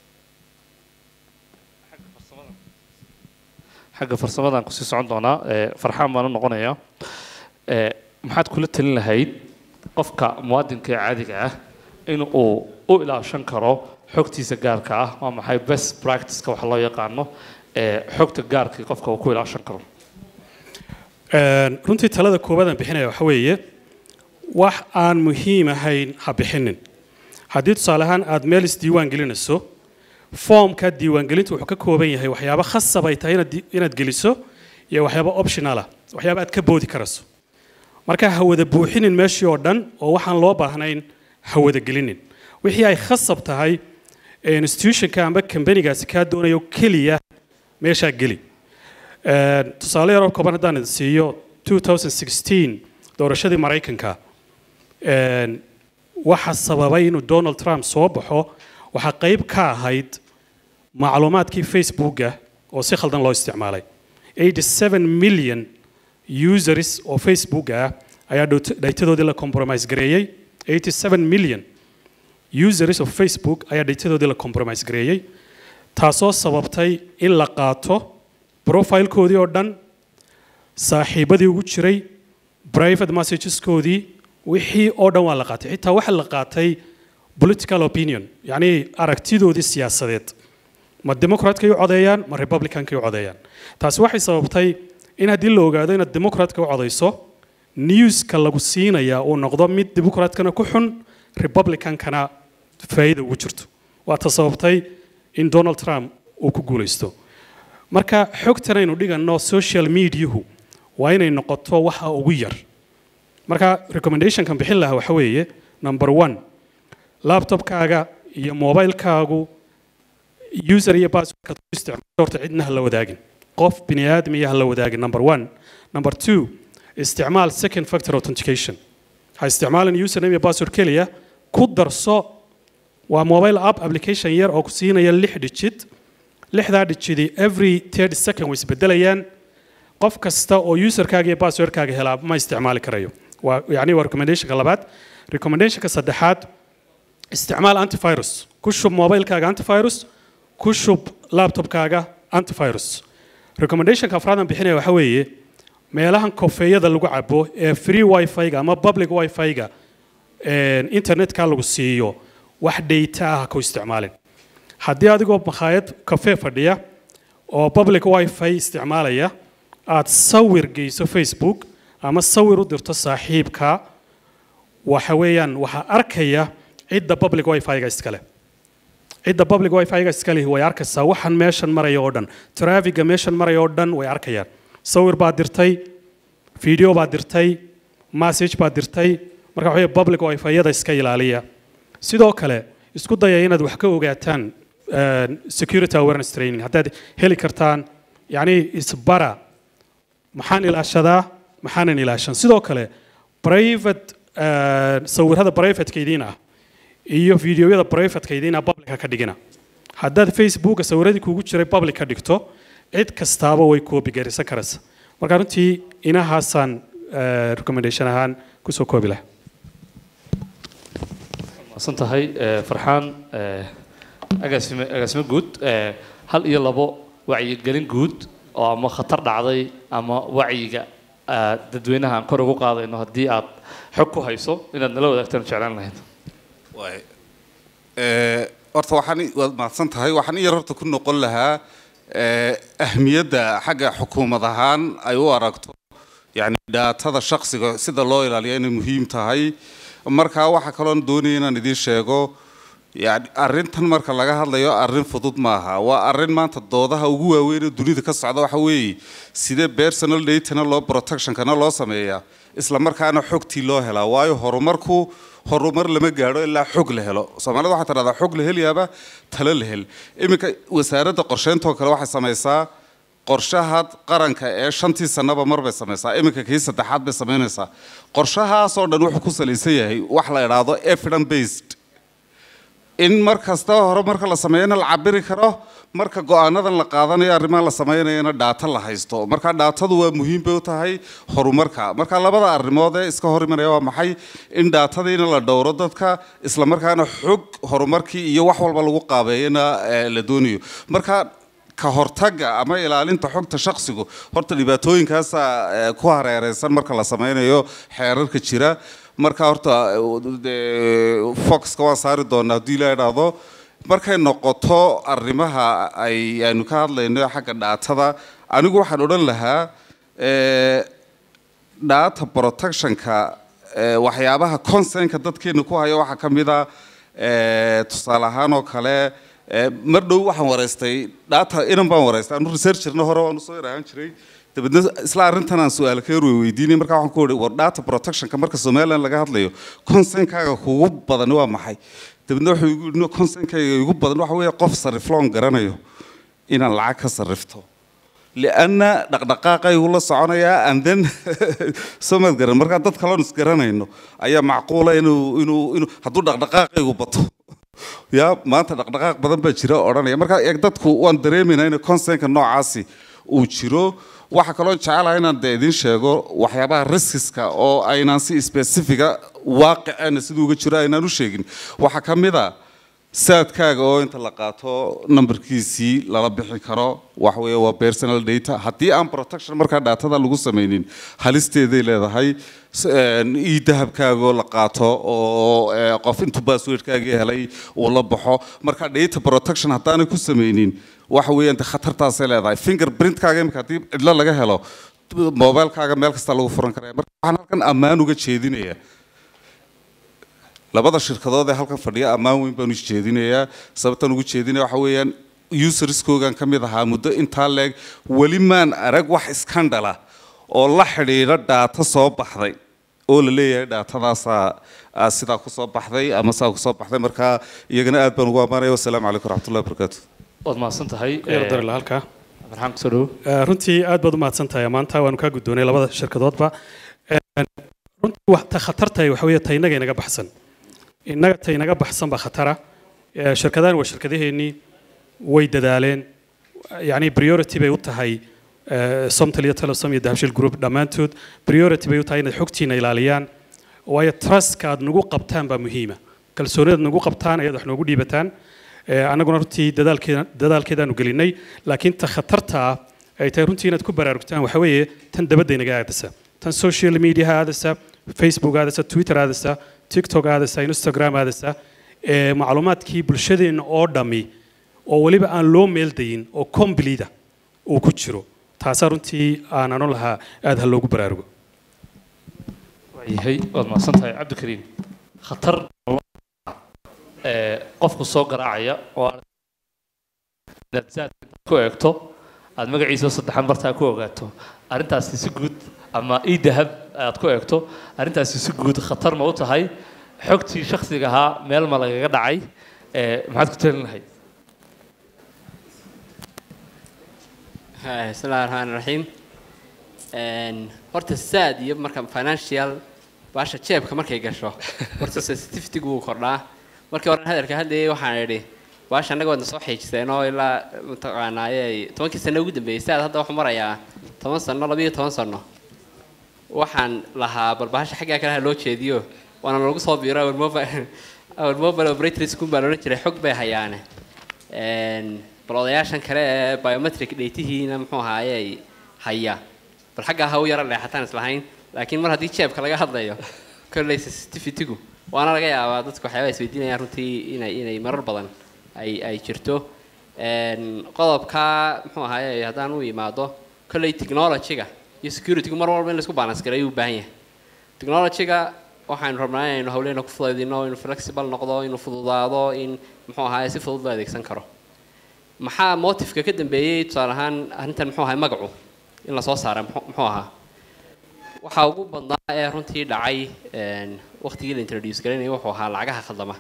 xagga farsamadaan kusii socon doonaa ee, farxaan baan u noqonayaa Ee, maxaad kula talin lahayd qofka muwaadinka ee caadiga ah in uu u ilaashan karo xogtiisa gaarka ah waa maxay best practiceka waxa loo yaqaano ee xogta gaarka qofka uu ku ilaashan karo Een, runtii talada koowaad aan bixinaya waxa weeye wax aan muhiim ahayn ha bixinin haddii tusaale ahaan aad meel isdiiwaan gelinayso foomka diiwaangelintu wuxuu ka kooban yahay waxyaabo khasab ay tahay inaad di- inaad geliso iyo waxyaabo optional ah waxyaabo aad ka boodi karayso marka ha wada buuxinin meeshii oo dhan oo waxaan loo baahnayn ha wada gelinin wixii ay khasab tahay ee institutionka amba kambanigaasi kaa doonayo keliya meeshaa geli Een, tusaale yaroo kooban haddaan idin siiyo 2016 doorashadii maraykanka een, waxa sababay inuu donald trump soo baxo waxaa qayb ka ahayd macluumaadkii facebooka oo si khaldan loo isticmaalay 87 million users oo facebook ah ayaa dhowt- dhaytadoodii la compromise gareeyey 87 million users of facebook ayaa dhaytadoodii la compromise gareeyey taasoo sababtay in la qaato profilekoodii oo dhan saaxiibadii ugu jiray private messageskoodii wixii oo dhan waa la qaatay xitaa waxa la qaatay political opinion yacni aragtidoodii siyaasadeed ma democratkay u codeeyaan ma republicankay u codeeyaan taasi waxay sababtay in haddii la ogaado inaad democratka u codeyso newska lagu siinaya uu noqdo mid democratkana ku xun republicankana faa'iida ugu jirto waa ta sababtay in donald trump uu ku guulaysto marka xogtan aynu dhiganno social mediahu waa inay noqoto waxa ugu yar marka recommendationkan bixin lahaa waxa weeye number one laptopkaaga iyo mobilekaagu user iyo passwordkaad ku isticmaasho horta cidna ha la wadaagin qof bini aadmiya ha la wadaagin number one number two isticmaal second factor authentication ha isticmaalin username iyo password keliya ku darso waa mobile app application yar oo ku siinaya lix digit lixdaa digidi every thirty second way isbedelayaan qof kasta oo userkaaga iyo passwordkaaga helaa ma isticmaali karayo waa yacni waa recommendationka labaad recommendationka saddexaad isticmaal antivirus ku shub mobilekaaga antivirus ku shub laptopkaaga antivirus recommendationka afraadan bixinaya waxa weeye meelahan kofeeyada lagu cabo ee free wifi-ga ama public wifi-ga internetka lagu siiyo wax data ah ku isticmaalin haddii adigoo makhaayad kafee fadhiya oo public wifi isticmaalaya aad sawir geyso facebook ama sawir u dirto saaxiibka waxa weeyaan waxaa arkaya cidda public wifi-ga iskale cidda public wifi-ga iskale way arkaysaa waxaan meeshan maraya oo dhan trafiga meeshan maraya oo dhan way arkayaan sawir baad dirtay video baad dirtay message baad dirtay marka waxa weeye public wifi-yada iska ilaaliya sidoo kale isku daya inaad wax ka ogaataan security awareness training haddaad heli kartaan yacni isbara maxaan ilaashadaa maxaanan ilaashan sidoo kale private sawirada privateka idiin ah iyo videoyada privateka idiin ah publica ka dhigina haddaad facebooka sawiradii kuugu jiray public ka dhigto cid kastaaba way koobi garisan karaysa marka runtii inahaasaan recommendation ahaan kusoo koobi laha maasan tahay farxaan agaasime agaasime guud hal iyo labo wacyigelin guud oo ama khatar dhacday ama wacyiga dadweynaha aan kor ugu qaadayno haddii aad xog ku hayso inaad nala wadaagtaan jeclaan lahayd horta waxaan waad mahadsan tahay waxaan in yar horta ku noqon lahaa ahmiyadda xagga xukuumad ahaan ay u aragto yani dhaatada shaksiga sida loo ilaaliya inay muhiim tahay markaa waxaa kaloon doonaya inaan idiin sheego yani arrintan marka laga hadlayo arrin fudud maaha waa arrin maanta doodaha ugu waaweyn ee dunida ka socda waxa weeye sidee personal datana loo protectionkana loo sameeyaa isla markaana xogtii loo helaa waayo horumarku horumar lama gaadho ilaa xog la helo soomaalida waxaa tidhahdaa xog la helayaaba talo la hel iminka wasaaradda qorsheyntoo kale waxay samaysaa qorshaha qaranka ee shantii sanaba mar bay samaysaa iminka kii saddexaad bay samaynaysaa qorshahaasoo dhan wuxuu ku salaysan yahay wax la idhaahdo evidence based in mar kasta hore marka la sameeyana la cabiri karo marka go-aanadan la qaadanayo arrimaha la sameynayana dhaata la haysto marka dhaatadu waa muhiim bay u tahay horumarka marka labada arrimood ee iska hor imanaya waa maxay in dhaatadiina la dhowro dadka isla markaana xog horumarkii iyo wax walba lagu qaabeeyana la doonayo marka ka hortaga ama ilaalinta xogta shaksigu horta dhibaatooyinkaasa ku hareereysan marka la sameynayo xeerarka jira marka horta foxka waan saari doonaa haddii la idhaahdo markay noqoto arrimaha ay aynu ka hadlayno xagga dhaatada anigu waxaan odhan lahaa data protectionka waxyaabaha concernka dadkeena ku haya waxaa ka mid a tusaale ahaan oo kale mar dhow waxaan wareystay data inan baan wareystay anu researcherna hore waan usoo iraahan jiray dabeedna isla arrintan aan su-aal ka yar weydiinay markaa waxaan ku wari war data protectionka marka somaliland laga hadlayo concernkaaga kugu badan waa maxay dabeedna wuxuu igu yidhi concernkayga igu badan waxa weeye qof sarifloon garanayo inaan lacag ka sarrifto lianna dhaqdhaqaaqaygu la soconayaa and then somaad garan markaa dad kaloon isgaranayno ayaa macquula inuu inuu inuu hadduu dhaqdhaqaaqaygu bato ya maanta dhaqdhaqaaq badan baa jira odhanaya markaa eeg dadku waan dareemaynaa in concernka noocaasi uu jiro waxaa kaloo jecelaha inaan de idiin sheego waxyaabaha riskiska oo aynaan si specifica waaqicana siduu uga jiro aynaan u sheegin waxaa ka mid a saadkaaga oo inta la qaato numberkiisii lala bixi karo wax weeye waa personal data haddii aan protection markaa daatada lagu sameynin halisteeday leedahay ii dahabkaagoo la qaato oo eh, qof intuu passwordkaagii helay uu la baxo marka data protection haddaanay ku sameynin waxa weeyaan de khatartaasay leedahay fingerprintkaaga imika haddii cidlo laga helo mobilekaaga meel kasta lagu furan karaya marka waxaan halkan ammaan uga jeedinaya labada shirkadood ee halkan fadhiya ammaan weyn baan u jeedinayaa sababtan ugu jeedinaya waxa weeyaan userskoogan ka mid ahaa muddo intaa leeg weli maan arag wax iskandhala oo la xidhiidha dhaata soo baxday oo la leeyahay dhaatadaasaa aa sidaa kusoo baxday ama sidaa kusoo baxday marka iyagana aad baan ugu ammaanaya wasalaamu calaykum waraxmatullahi wabarakaatu waad mahadsan tahay yar darila halkaa farxaan kusoo dhowo Eh, runtii aad baad u mahadsan tahay maanta waanu kaa guddoonay labada shirkadoodba Eh, runtii wax ta khatartahay waxa weeye ta innaga inaga baxsan innaga ta inaga baxsan baa khatara Eh, shirkadahan waa shirkadaheennii way dadaaleen yacni priority bay u tahay eh, somtal iyo telesom iyo dahabshil group dhammaantood priority bay u tahay inaad xogtiina ilaaliyaan waayo trustka aad nagu qabtaan baa muhiima kalsoonida aad nagu qabtaan ayaad wax noogu dhiibataan Eh, annaguna runtii dadaalkeeda dadaalkeedaanu gelinay laakiin ta khatarta ah ay tahay runtii inaad ku baraarugtaan waxa weeye tan dabadda inaga aadasa tan social media aadasa facebook aadasa twitter aadasa tiktok aadasa instagram aadasa ee macluumaadkii bulshadeenna oo dhammi oo weliba aan loo meeldayin oo complete uu ku jiro taasaa runtii aan anu lahaa aad ha loogu baraarugo waayahay waad mahadsan tahay cabdikariim khatar ee qofku soo garaacaya oo aad inaad zaadka intaad ku eegto aad magaciisa saddexan bartaa ku ogaato arrintaasi si guud ama ii dahab aad ku eegto arrintaasi si guud khatar ma u tahay xogtii shakhsiga ahaa meel ma lagaga dhacay ee maxaad ku talin lahayd Hai, bismillahi raxmaani raxiim Een, horta saad iyo marka financial baasha jeebka markay gasho horta sensitivity-gu wuu kordhaa markii hore hadalka hadlayay waxaan idhi baasha annaga waadna soo xiijiseen oo ilaa mataqaanaaye tobankii sano ugu dambeeyey saad hadda waxuu marayaa toban sano labiyo toban sano waxaan lahaa bal bahasha xaggaa kale ha loo jeediyo waana lagu soo biiro our mobile our mobile operators kun baa loolan jiray xog bay hayaane Een, bal odayaashan kale ee biometric dheytihiina muxuu ahaaye haya bal xaggaa ha u yara leexataan islahayn laakiin mar haddii jeebka laga hadlayo kolley sensitivity-gu waana laga yaabaa dadku waxyaabaha isweydiinayaan runtii inay inay marar badan ay ay jirto Een, qodobka muxuu ahaaye haddaan u imaado kolley technology-ga iyo security-gu mar walba in laisku balance gareeyo u baahan yahay technology-ga waxaynu rabnaa inaynu hawleena ku fudaydino inuu flexible noqdo inuu fududaado in muxuu ahaaye si fudud loo adeegsan karo maxaa motifka ka dambeeyey tusaale ahaan arrintan muxuu ahay magacu in lasoo saara muxuu muxuu ahaa waxaa ugu badnaa ee runtii dhacay een, waqtigii la introduce garaynayay wuxuu ahaa lacagaha khaldama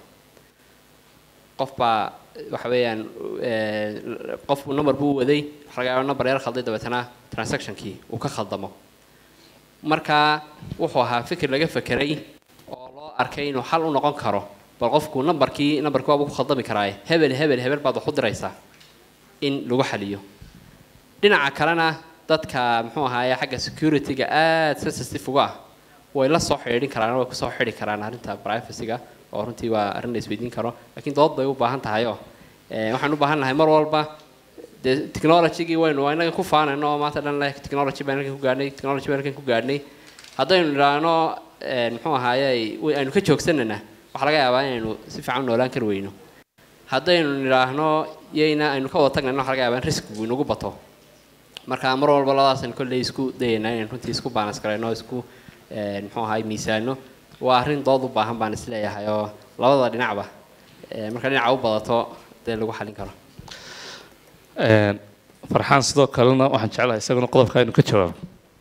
qof baa waxa weeyaan ee, qof number buu waday waxa laga yaabaa number yar khalday dabeetana transactionkii uu ka khaldamo marka wuxuu ahaa fikir laga fekeray oo loo arkay inuu xal u noqon karo bal qofku numberkii numberkii waaba ku khaldami karaaye hebel hebel hebel baad wax u diraysaa in lagu xaliyo dhinaca kalena dadka muxuu ahaaye xagga security-ga aad sensitive uga ah way la soo xidhiidhin karaan way kusoo xidhi karaan arrinta privacy-ga oo runtii waa arrin la isweydiin karo laakiin dood bay u baahan tahay oo eh, waxaan u baahan nahay mar walba dee technology-gii waynu inaga ku faanayno oo maanta dhan leh technology baan halkan ku gaadhnay technology baan halkan ku gaadhnay haddaynu idhaahno eh, muxuu ahaaye way- aynu ka joogsanana waxaa laga yaabaa inaynu si fiican u noolaan kari weyno haddaynu nidhaahno yayna aynu ka wada tagnayno waxaa laga yaabaa in riskigu inagu bato marka mar walba labadaasaynu kolley isku dayaynaa inaynu runtii isku balance garayno isku eh, muxuu ahaay miisaano waa arrin dood u baahan baan isleeyahay oo labada dhinacba eh, marka dhinaca u badato dee lagu xalin karo Een, farxaan sidoo kalena waxaan jeclahay isaguna qodobka inuu ka jawaabo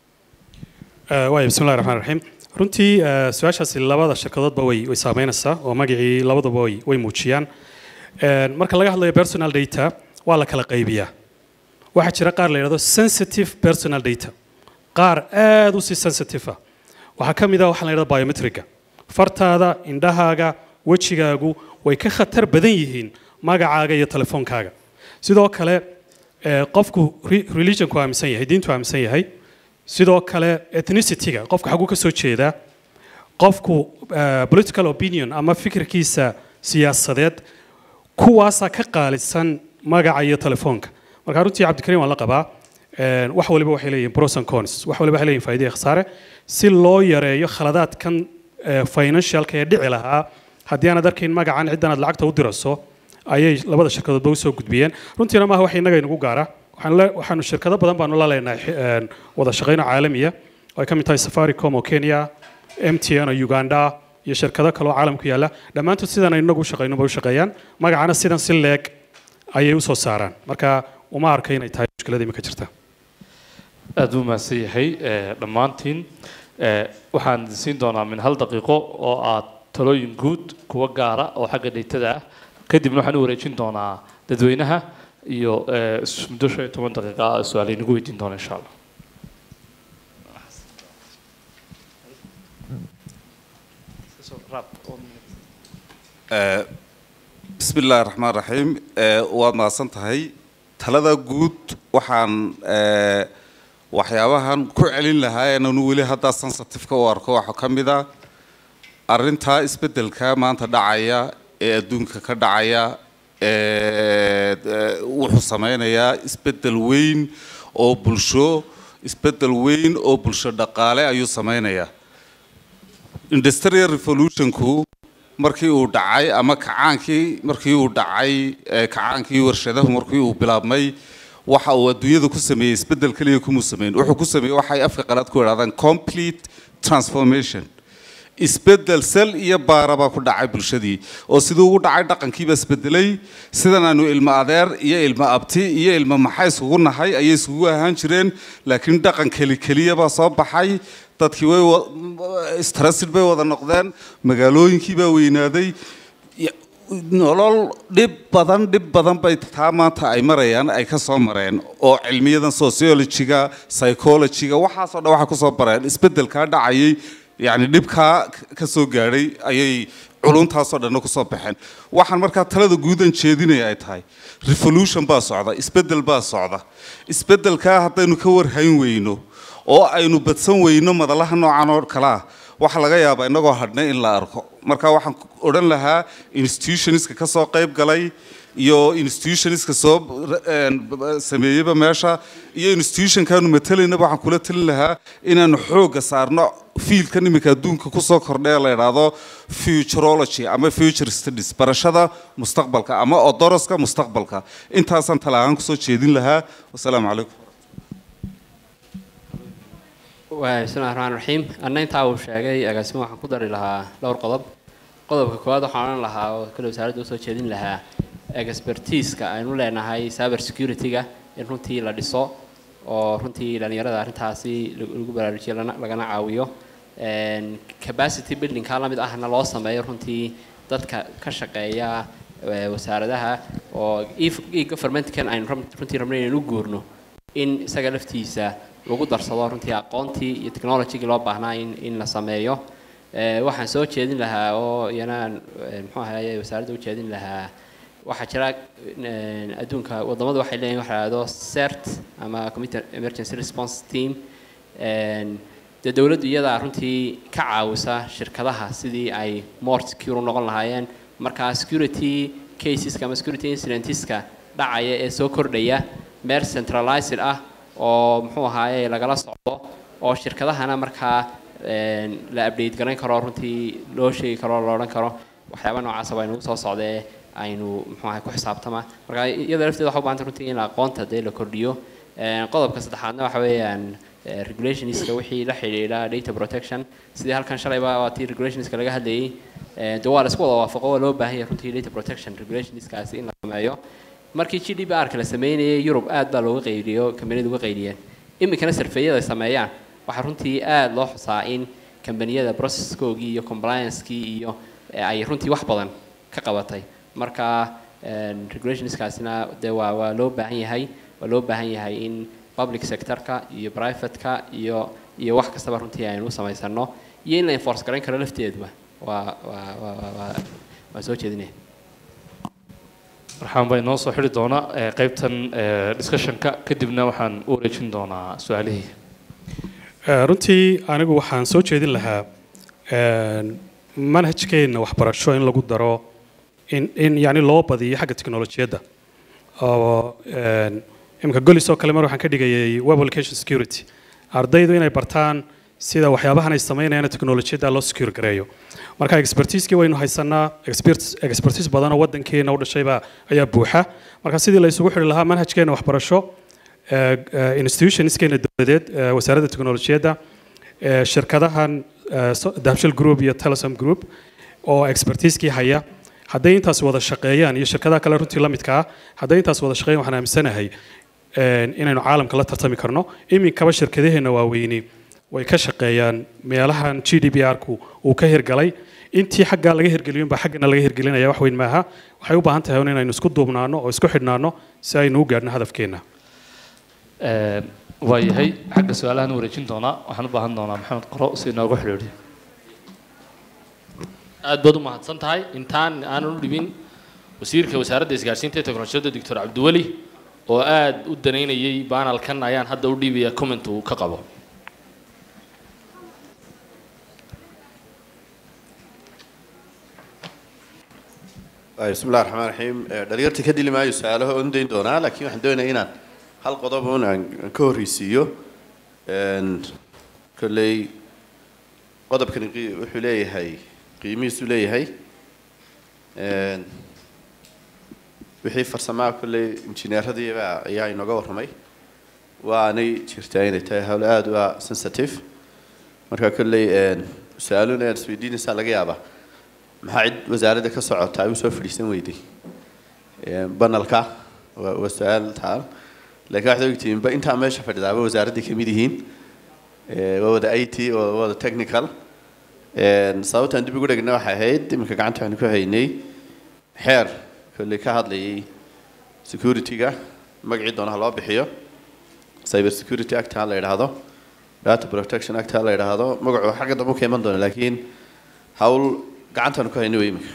Eh, waaya bismillahi raxmaan raxiim runtii eh, su-aashaasi labada shirkadoodba way way saameynaysaa oo magacii labaduba way way muujiyaan Een, marka laga hadlayo personal data waa la kala qaybiyaa waxaa jira qaar la yidhahdo sensitive personal data qaar aad u sii sensitive ah waxaa ka mid ah waxaa la yidhahdo biometriga fartaada indhahaaga wejigaagu way ka khatar badan yihiin magacaaga iyo telefoonkaaga sidoo kale eh, qofku re- religionku aaminsan yahay diintu aaminsan yahay sidoo kale ethnicity-ga qofku xaguu ka soo jeedaa qofku eh, political opinion ama fikirkiisa siyaasadeed kuwaasaa ka qaalisan magaca iyo telefoonka marka runtii cabdikariim waan la qabaa Een, wax waliba waxay leeyihiin pros and cons wax waliba waxay leeyihiin faa'iido iyo khasaare si loo yareeyo khaladaadkan eh, financialka ee dhici lahaa haddii aanad arkayn magacan ciddan aad lacagta u dirayso ayay labada shirkadoodba usoo gudbiyeen runtiina maaha wax innaga inagu gaara waxaan le- waxaanu shirkado badan baanu la leenahay xi- een, wada shaqayno caalamiya oo ay ka mid tahay safaricom oo kenya mtn oo uganda iyo shirkado kale oo caalamku yaalla dhammaantood sidan ay inagu u shaqayno bay u shaqeeyaan magacana sidan si leeg ayay usoo saaraan marka uma arka inay tahay mushkilada imika jirta aad u mahadsan yahay eh, dhammaantiin Eh, waxaan idin siin doonaa min hal daqiiqo oo aad talooyin guud kuwa gaara oo xagga dheytada ah kadibna waxaan u wareejin doonaa dadweynaha iyo eh, is- muddo shan iyo toban daqiiqa ah su-aal inagu weydiin doona insha allah Eh, bismi illaahi raxmaan raxiim Eh, waad mahadsan tahay talada guud waxaan eh, waxyaabahan ku celin lahaa inanu weli haddaa sensitive-ka u arko waxaa ka mid a arrintaa isbeddelka maanta dhacaya ee adduunka ka dhacaya ee ee, wuxuu sameynayaa isbeddel weyn oo bulsho isbeddel weyn oo bulsho dhaqaale ayuu sameynayaa industrial revolutionku markii uu dhacay ama kacaankii markii uu dhacay ee, kacaankii warshadahu markii uu bilaabmay waxa uu adduunyada ku sameeyey isbeddel keliya kumuu sameyn wuxuu ku sameeyey waxay afka qalaad ku idhahdaan complete transformation isbeddel sel iyo baara baa ku dhacay bulshadii oo siduu ugu dhacay dhaqankiiba isbedelay sidan aanu ilmo adeer iyo ilmo abti iyo ilmo maxay isugu nahay ayay isugu ahaan jireen laakiin dhaqan keli keliya baa soo baxay dadkii way wa- istarasid bay wada noqdeen magaalooyinkii baa weynaaday Ya- nolol dhib badan dhib badan bay taa maanta ay marayaan ay ka soo mareen oo cilmiyadan sociologyga psychologyga waxaasoo dhan waxa kusoo bareen isbeddelkaa dhacayay yacni dhibkaa ka soo gaadhay ayay culuntaasoo dhanna kusoo baxeen waxaan markaa talada guudan jeedinaya ay tahay revolution baa socda isbeddel baa socda isbeddelkaa haddaynu ka warhayn weyno oo aynu badsan weyno madalaha noocan oo kale ah waxaa laga yaabaa inagoo hadhnay in la arko marka waxaan odhan lahaa institutionska ka soo qayb galay iyo institutionska soo een, sameeyeyba meesha iyo institutionkaanu matelaynaba waxaan kula talin lahaa inaanu xoogga saarno fiilkan iminka adduunka kusoo kordhaya la idhaahdo futurology ama future studies barashada mustaqbalka ama odoroska mustaqbalka intaasaan talaahaan kusoo jeedin lahaa wasalaamu calaykum waa bismillahi raxmaan raxiim anna intaa uu sheegay agaasimo waxaan ku dari lahaa dhowr qodob qodobka koowaad waxaan odhan lahaa oo kale wasaaradda usoo jeedin lahaa expertiiska aynu leenahay cyber security-ga in runtii la dhiso oo runtii dhalinyarada arrintaasi lagu lagu baraarujiyo lana- lagana caawiyo Een, capacity buildingka la mid ahna loo sameeyo runtii dadka ka shaqeeya ee, wasaaradaha oo e governmentkan aynu ram- runtii rabnay inaynu u guurno in isaga laftiisa lagu darsado runtii aqoontii iyo technologygii loo baahnaa in, in la sameeyo Eh, waxaan soo jeedin lahaa oo iyana eh, muxuu ahaye wasaaradda u jeedin lahaa waxaa jira eh, adduunka wadamadu waxay leeyihin waxa la yidhahdo cert ama committee emergency response team Een, dee dowladdu iyadaa runtii ka caawisa shirkadaha sidii ay more secure u noqon lahaayeen marka security caseska ama security incidenteska dhacaya ee soo kordhaya meel centralized ah oo muxuu ahaaye lagala socdo oo shirkadahana markaa een, la update garayn karo runtii loo sheegi karo la odhan karo waxyaaba noocaasa waa inagu soo socdee aynu muxuu ahay ku xisaabtama marka iyada lafteeda waxa u baahanta runtii in aqoonta dee la kordhiyo Een, qodobka saddexaadna waxa weeyaan eh, regulationska wixii la xidhiidha data protection sidii halkan shalayba waa tii regulationska laga hadlayay Eh, dee waa la isku wada waafaqo waa loo baahan yahay runtii data protection regulationskaasi in la sameeyo markii g d p r ka la sameynayay yurub aad baa looga qayliyo kambaniyadu uga qayliyeen iminkana sarfeeyada ay sameeyaan waxaa runtii aad loo xusaa in kambaniyada processkoogii iyo compliancekii iyo eh, ay runtii wax badan ka qabatay marka een, regulationskaasina dee waa waa loo baahan yahay waa loo baahan yahay in public sectorka iyo privateka iyo iyo wax kastaba runtii aynu u samaysano iyo in la enforce garayn karo lafteeduba waa waa waa waa- waa waa soo jeedinaya waxaan baa inoo soo xidhi doona eh, qaybtan eh, discussionka kadibna waxaan u wareejin doonaa su-aalihii Eh, runtii anigu waxaan soo jeedin lahaa een, manhajkeenna waxbarasho in lagu daro in in yani loo badiyo xagga teknolojiyadda oo een, imika golis oo kale mar waxaan ka dhigayay web application security ardaydu inay bartaan sida waxyaabahan ay samaynayaan teknolojiyadda loo secure gareeyo marka expertisekii waynu haysanaa expert- expertise badan oo wadankeena u dhashaybaa ayaa buuxa marka sidii la isugu xidhi lahaa manhajkeena waxbarasho eh, eh, institutionskeena dowladeed eh, wasaaradda teknolojiyadda eh, shirkadahan eh, so- dahabshil group iyo telesom group oo expertisekii haya hadday intaas wada shaqeeyaan iyo shirkadaha kale runtii la midka ah hadday intaas wada shaqeeyaan waxaan aaminsanahay een, inaynu caalamka la tartami karno iminkaba shirkadaheena waaweyni way ka shaqeeyaan meelahan g d p r-ku uu ka hirgalay intii xaggaa laga hirgeliyun baa xaggana laga hirgelinaya wax weyn maaha waxay u baahan tahay un inaynu isku duubnaano oo isku xidhnaano si aynu u gaadhno hadafkeena Een, waa yahay xagga su-aalahan wareejin doonaa waxaan u baahan doonaa maxamed qoro si inoogu xidhiidhiyo aad baad u mahadsan tahay intaan aanan u dhibin wasiirka wasaaradda isgaarsiinta ee teknolojiyadda doctor cabdiweli oo aad u danaynayay baanalkan ayaan hadda u dhiibaya comment uu ka qabo Ay, bismi illahi raxmaan raxiim Eh, dhalinyarta ka dili maayo su-aalaha oon dayn doonaa laakiin waxaan doonayaa inaan hal qodob un aan aan ka horreysiiyo Een, kolley qodobkani qi- wuxuu leeyahay qiimihiisu leeyahay Een, wixii farsamaha kolley injineeradiiba ayaa inooga warramay waanay jirtaa inay tahay hawl aada u ah sensitive marka kolley een, su-aaluhu inaad isweydiinaysaa laga yaabaa maxaa cid wasaaradda ka socota ay usoo fadhiisan weyday Een, banalka waa waa su-aal taal laakiin waxaad ogtihiin ba intaa meesha fadhidaaba wasaaradday ka mid yihiin Ee, waa wada i t waa wada technical Een, sababtaan dib ugu dhegna waxay ahayd iminka gacanta waxaanu ku haynay xeer kolley ka hadlayay security-ga magacii doonaha loo bixiyo cyber security act ha la yidhaahdo data protection act ha la yidhaahdo magacu xagga dambe u ka iman doona laakiin hawl gacantaanu ku hayna wey iminka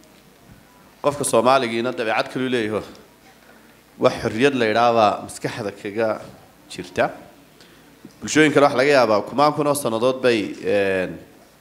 qofka soomaaligiina dabeecad kaluu leeyaho wax xorriyad la yidhaahbaa maskaxda kaga jirta bulshooyin kale waxa laga yaabaa kumaan kun oo sannadood bay een,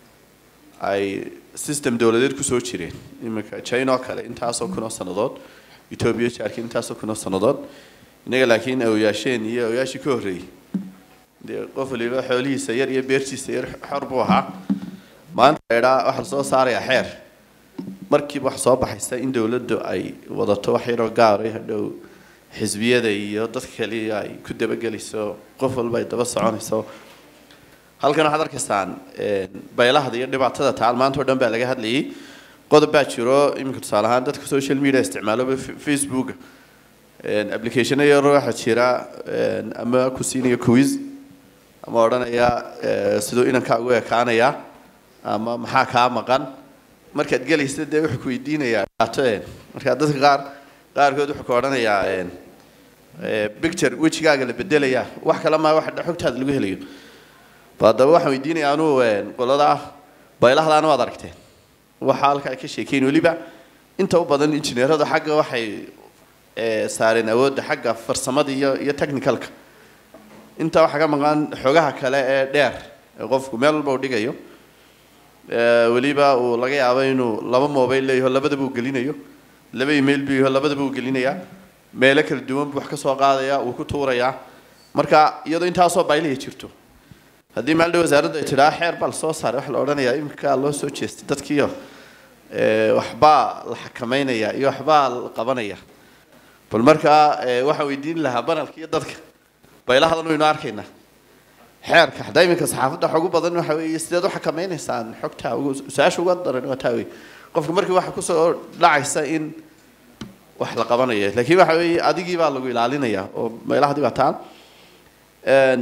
ay system dowladeed kusoo jireen iminka china oo kale intaasoo kun oo sannadood etoobiya jaarkii intaasoo kun oo sannadood innaga laakiin awyaasheen iyo awyaashii ka horreeyey dee qof waliba xoolihiisa yar iyo beertiisa yar xor buu ahaa maanta la idhaa waxaa lasoo saarayaa xeer markiiba wax soo baxaysa in dowladdu ay wadato wax yaroo gaaray hadhow xisbiyada iyo dadka kale ay ku dabagelayso qof walba ay daba soconayso halkan waxaad arkaysaan een, baylahda iyo dhibaatada taal maanta oo dhan baa laga hadlayay qodob baa jiro iminka tusaale ahaan dadka social media isticmaaloba facebooka Een, applicationo yar waxaa jira een, ama ku siinaya quiz ama odhanaya ee, siduu inankaagu ekaanaya ama maxaa kaa maqan markaad gelaysa dee wuxuu ku weydiinayaa dhaato een marka dadka qaar qaarkood wuxuu ku odhanayaa een, ee, picture wejigaaga la bedelaya wax kale maa wax xogtaada lagu helayo ba haddaba waxaan weydiinayaa anuu een, qolada baylahdaana waad aragteen waxa halka ay ka sheekeyn weliba inta u badan injineeradu xagga waxay ee, saareen awoodda xagga farsamada iyo iyo technicalka inta waxaa ka maqan xogaha kale ee dheer ee qofku meel walba uu dhigayo Ee, weliba uu laga yaabo inuu laba mobile leeyaho labadaba uu gelinayo laba email buu yaho labadaba uu gelinayaa meelo kala duwan buu wax ka soo qaadayaa uu ku tuurayaa marka iyadoo intaasoo baylaya jirto haddii maalin dhow wasaaraddu ay tidhaa xeer baa lasoo saaray waxa la odhanayaa iminkaa loo soo jeestay dadkiiyo ee, waxbaa la xakameynaya iyo waxbaa la qabanaya bal markaa ee, waxaan weydiin lahaa banalka iyo dadka baylahadan waynu arkaynaa xeerka hadda iminka saxaafadda waxa ugu badan waxa weeye sideed u xakameynaysaan xogta ugu su-aasha uga daran waa taa wey qofka markii waxa kusoo dhacaysa in wax la qabanayo laakiin waxa weeye adigii baa lagu ilaalinaya oo meelahadii baa taan Een,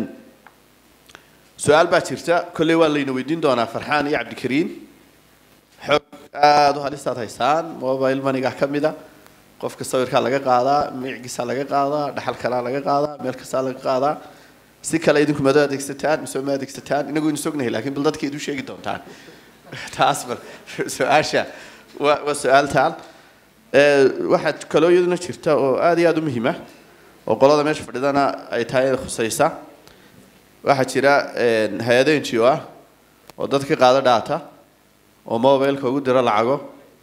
su-aal baa jirta kolley waa layna weydiin doonaa farxaan iyo cabdikariin xog aada u halistaad haysaan mobile maniga ka mida qofka sawirkaa laga qaadaa micigiisaa laga qaadaa dhaxal kalaa laga qaadaa meel kastaa laga qaadaa si kale idinku mado adeegsataan mise ma adeegsataan inagu inu sognahay laakiin bal dadka idu sheegi doontaan taas bal su-aasha waa waa su-aal taal Ee, waxaa kaloo iyaduna jirta oo aada iyo aada u muhiima oo qolada meesha fadhidana ay tahay inay khusaysa waxaa jira een, hay-ado n g o ah oo dadka qaado dhaata oo mobileka ugu diro lacago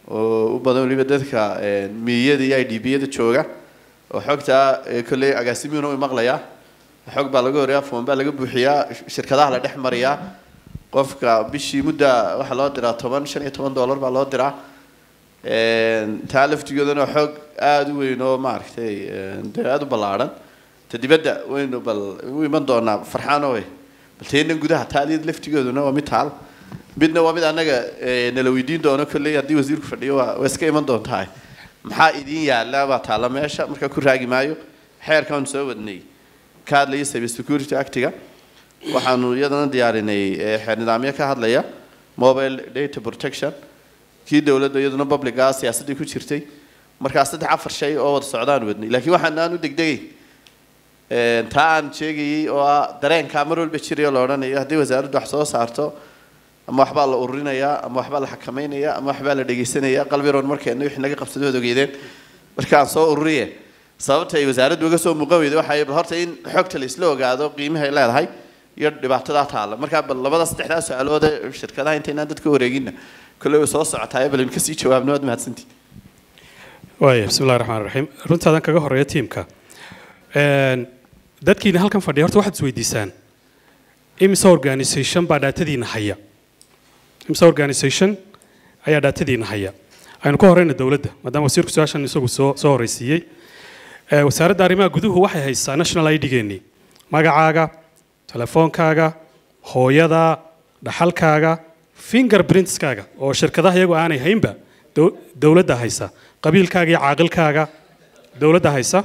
oo u badan weliba dadka miyada iyo i d b-yada jooga oo xogtaa kolley agaasimiina u maqlayaa xog baa laga horeeyaa foon baa laga buuxiyaa shirkadaha la dhex mariyaa qofka bishii mudda waxaa loo diraa toban shan iyo toban dollar baa loo diraa taa laftigoodana xog aada u weyn oo maaragtay dee aada u ballaadhan ta dibadda waynu bal u iman doonaa farxaan owe bal teenan gudaha taaliyad laftigooduna waa mid taal midna waa mid annaga nala weydiin doono kolley haddii wasiirku fadhiyo waa waa iska iman doontaa maxaa idiin yaalla baa taalla meesha markaa ku raagi maayo xeerkaanu soo wadnay ka hadlaya cyber security actiga waxaanu iyadana diyaarinay xeer nidaamyo ka hadlaya mobile data protection kii dowladda iyaduna publica siyaasaddii ku jirtay markaa saddex afar shay oo wada socdaan wadnay laakiin waxaan aan u degdegay taa aan sheegayay oo ah dareenkaa mar walba jirayo la odhanayo haddii wasaaraddu wax soo saarto ama waxbaa la ururinayaa ama waxbaa la xakamaynayaa ama waxbaa la dhegaysanaya qalbiroon markeena wixii naga qabsaday waad ogeydeen markaan soo ururiye sababta ay wasaaraddu uga soo muuqan weyday waxay bal horta in xogta la isla ogaado qiimaha ay leedahay iyo dhibaatadaa taalla markaa bal labada saddexdaa su-aalood ee shirkadaha intaynaan dadka wareeginna kolley way soo socotaa bal in kasii jawaabno waad mahadsantii waaya bismi illahi raxmaan raxiim runtaadan kaga horeeya tiimka dadkiina halkan fadhiya horta waxaad isweydiisaan imise organisation baa dhaatadiina haya imise organisation ayaa dhaatadiina haya aynu ka horeyna dowladda maadaama wasiirku su-aashan isagu soo soo horeysiiyey wasaaradda arrimaha guduhu waxay haysaa national i d-geennii magacaaga telefoonkaaga hooyada dhaxalkaaga fingerprintskaaga oo shirkadaha iyagu aanay haynba dowladda haysa qabiilkaaga iyo caaqilkaaga dowladda haysa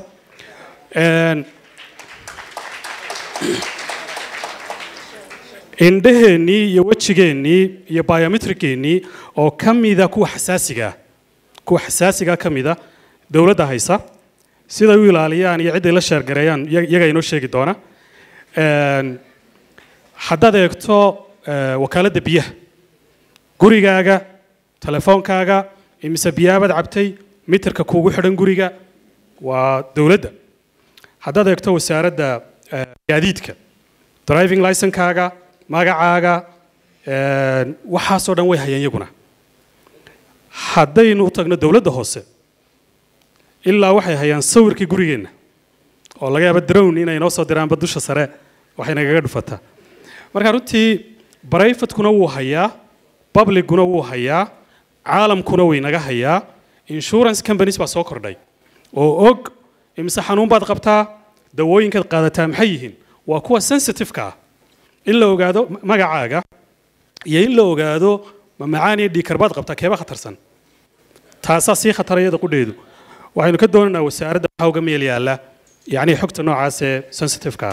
indhaheennii iyo wejigeennii iyo biometriceennii oo ka mida kuwa xasaasigaa kuwa xasaasigaa ka mida dowladda haysa siday u ilaaliyaan iyo cidday la sheergareeyaan iyaga inoo sheegi doona haddaad eegto wakaaladda biyaha gurigaaga telefoonkaaga imise biyaabaad cabtay mitirka kuugu xidhan guriga waa dowladda haddaad eegto wasaaradda gaadiidka driving licenkaaga magacaaga waxaasoo dhan way hayeen iyaguna haddaynu u tagno dowladda hoose ilaa waxay hayaan sawirkii gurigeenna oo laga yaaba drown inay noo soo diraanba dusha sare waxay nagaga dhufataa marka runtii brivatekuna wuu hayaa publicguna wuu hayaa caalamkuna way naga hayaa insurance companies baa soo kordhay oo og imise xanuun baad qabtaa dawooyinkaad qaadataa maxay yihiin waa kuwa sensitive-ka ah in la ogaado magacaaga iyo in la ogaado ma macaan iyo dhiikar baad qabtaa keeba khatarsan taasaa sii khatara iyada qudheedu waxaynu ka doonaynaa wasaaradda waxaa uga meel yaalla yacni xogta noocaas ee sensitive-ka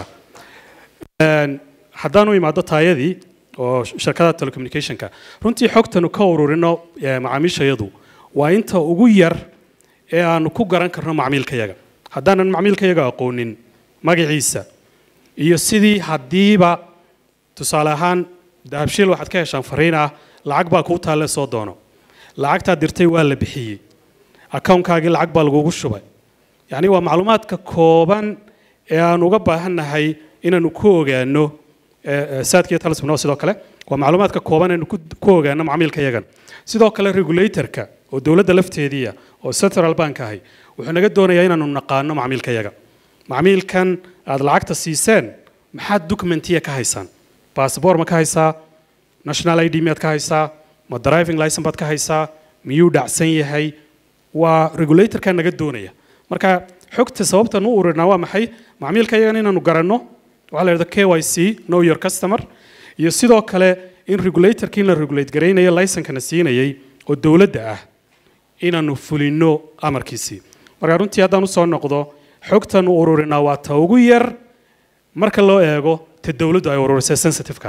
ah haddaanu imaado taayadii oo shirkada telecommunicationka runtii xogtanu ka ururino macaamiishayadu waa inta ugu yar ee aanu ku garan karno macmiilkayaga haddaanan macmiilkayaga aqoonin magaciisa iyo sidii haddiiba tusaale ahaan dahabshiil waxaad ka heshaan fariin ah lacag baa kuu taalle soo doono lacagtaad dirtay waa la bixiyey accountkaagii lacag baa lagugu shubay yacni waa macluumaadka kooban ee aan uga baahannahay inaanu ku ogaano saadkiiyo talismno sidoo kale waa macluumaadka kooban aynu ku ogaano macmiilka yagan sidoo kale regulatorka oo dowladda lafteediia oo central bank ahi wuxuu naga doonayaa inaanu naqaano macmiilka yaga macmiilkan aad lacagta siiseen maxaad documentiya ka haysaan bassabor ma ka haysaa national i d miyaad ka haysaa ma driving licen baad ka haysaa miyuu dhacsan yahay waa regulatorka naga doonaya marka xogta sababtan u ururinaa waa maxay macmiilka yagan inaanu garanno waxaa la yidhahda k y c know your customer iyo sidoo kale in regulatorkii la regulate garaynayo licenkana siinayay oo dowladda ah inaanu fulino amarkiisii marka runtii haddaan usoo noqdo xogtan u ururinaa waa ta ugu yar marka loo eego ta dowladdu ay ururisay sensitive-ka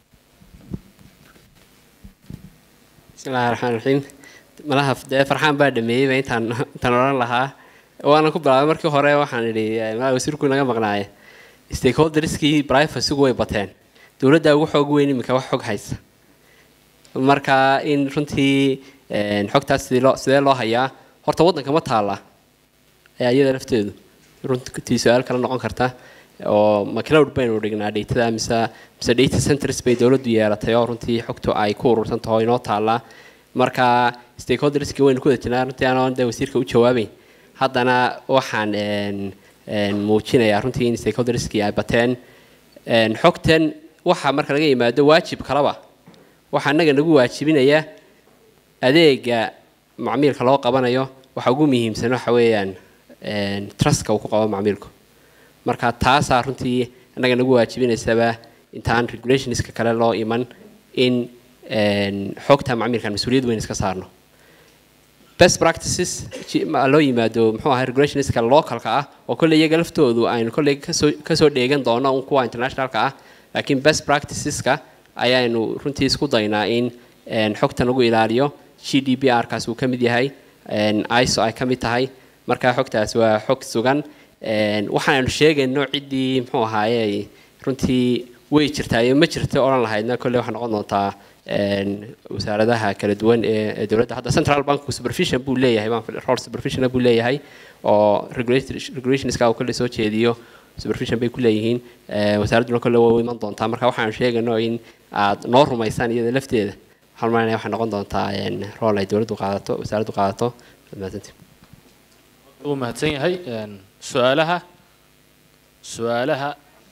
bismillahi raxmaan raxiim malaha dee farxaan baa dhameeyeyba intaan intaan odhan lahaa waana ku bilaabay markii hore waxaan idhi malaha wasiirku naga maqnaaye stakeholderskii privacygu way bateen dowladda ugu xoog weyn iminka wax xog haysa marka in runtii xogtaas sidii loo sidee loo hayaa horta waddanka ma taalla ayaa iyada lafteedu runtii su-aal kala noqon karta oo ma cloud baynu dhignaa datada mise mise data centers bay dowladdu yeelatay oo runtii xogtu ay ku urursan taho inoo taallaa marka stakeholderski waynu ku wada jirnaa runtii anoon dee wasiirka u jawaabayn haddana waxaan een, een, muujinayaa runtii in stakeholderski ay bateen Een, xogtan waxa marka laga yimaado waajib kalaba waxaa innaga nagu waajibinaya adeega macmiilka loo qabanayo waxa ugu muhiimsan waxa weeyaan een, trustka uu ku qabo macmiilku marka taasaa runtii innaga nagu waajibinaysaba intaan regulationska kale loo iman in een, xogta macmiilkan mas-uuliyad weyn iska saarno best practices ji- ma- loo yimaado muxuu ahay regulationska localka ah oo kolley iyaga laftoodu aynu kolley kasoo kasoo dheegan doono un kuwa internationalka ah laakiin best practiceska ayaanu runtii isku daynaa in een, xogta lagu ilaaliyo g d p r kaas uu ka mid yahay een, iso ay ka mid tahay marka xogtaas waa xog sugan een, waxaanu sheegayno ciddii muxuu ahaaye runtii way jirtaa iyo ma jirto odhan lahaydna kolley waxay noqon doontaa een, wasaaradaha kala duwan ee ee dowladda hadda central bank supervision buu leeyahay baan fil- role supervision buu leeyahay oo regulator- regulationska uu kolley soo jeediyo supervision bay ku leeyihiin ee, wasaaradduna kolley way u iman doontaa marka waxaanu sheegayno in aad noo rumaysaan iyada lafteeda waxaan malinaya waxay noqon doontaa een, role ay dowladdu qaadato wasaaraddu qaadato mahadsantiin wuu mahadsan yahay Een, su-aalaha su-aalaha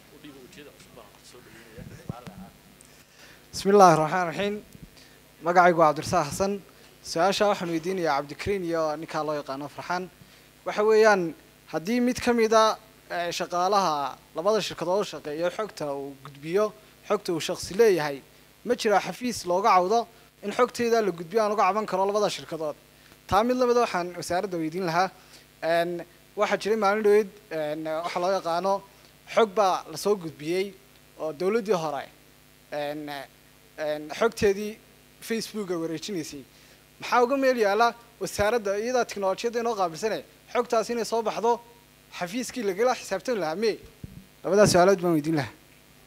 بسم الله الرحمن الرحيم magacaygu waa cabdirasaaq xasan su-aasha waxaan weydiinayaa cabdikariin iyo ninkaa loo yaqaano farxaan waxa weeyaan haddii mid ka mida eh, shaqaalaha labada shirkadood u shaqeeyo xogta uu gudbiyo xogta uu shaqsi leeyahay ma jiraa xafiis looga cawdo in xogteyda la gudbiyo aan uga caban karo labada shirkadood taa mid lamida waxaan wasaaradda weydiin lahaa Een, waxaa jiray maalin dhaweyd een, waxa loo yaqaano xog baa lasoo gudbiyey oo dowladdii hore een, een, xogteedii facebook ay wareejinaysay maxaa uga meel yaala wasaaradda iyadaa tiknolojiyadda inoo qaabilsane xogtaas inay soo baxdo xafiiskii lagala xisaabtami lahaa me labadaas su-aalood baan weydiin lahaa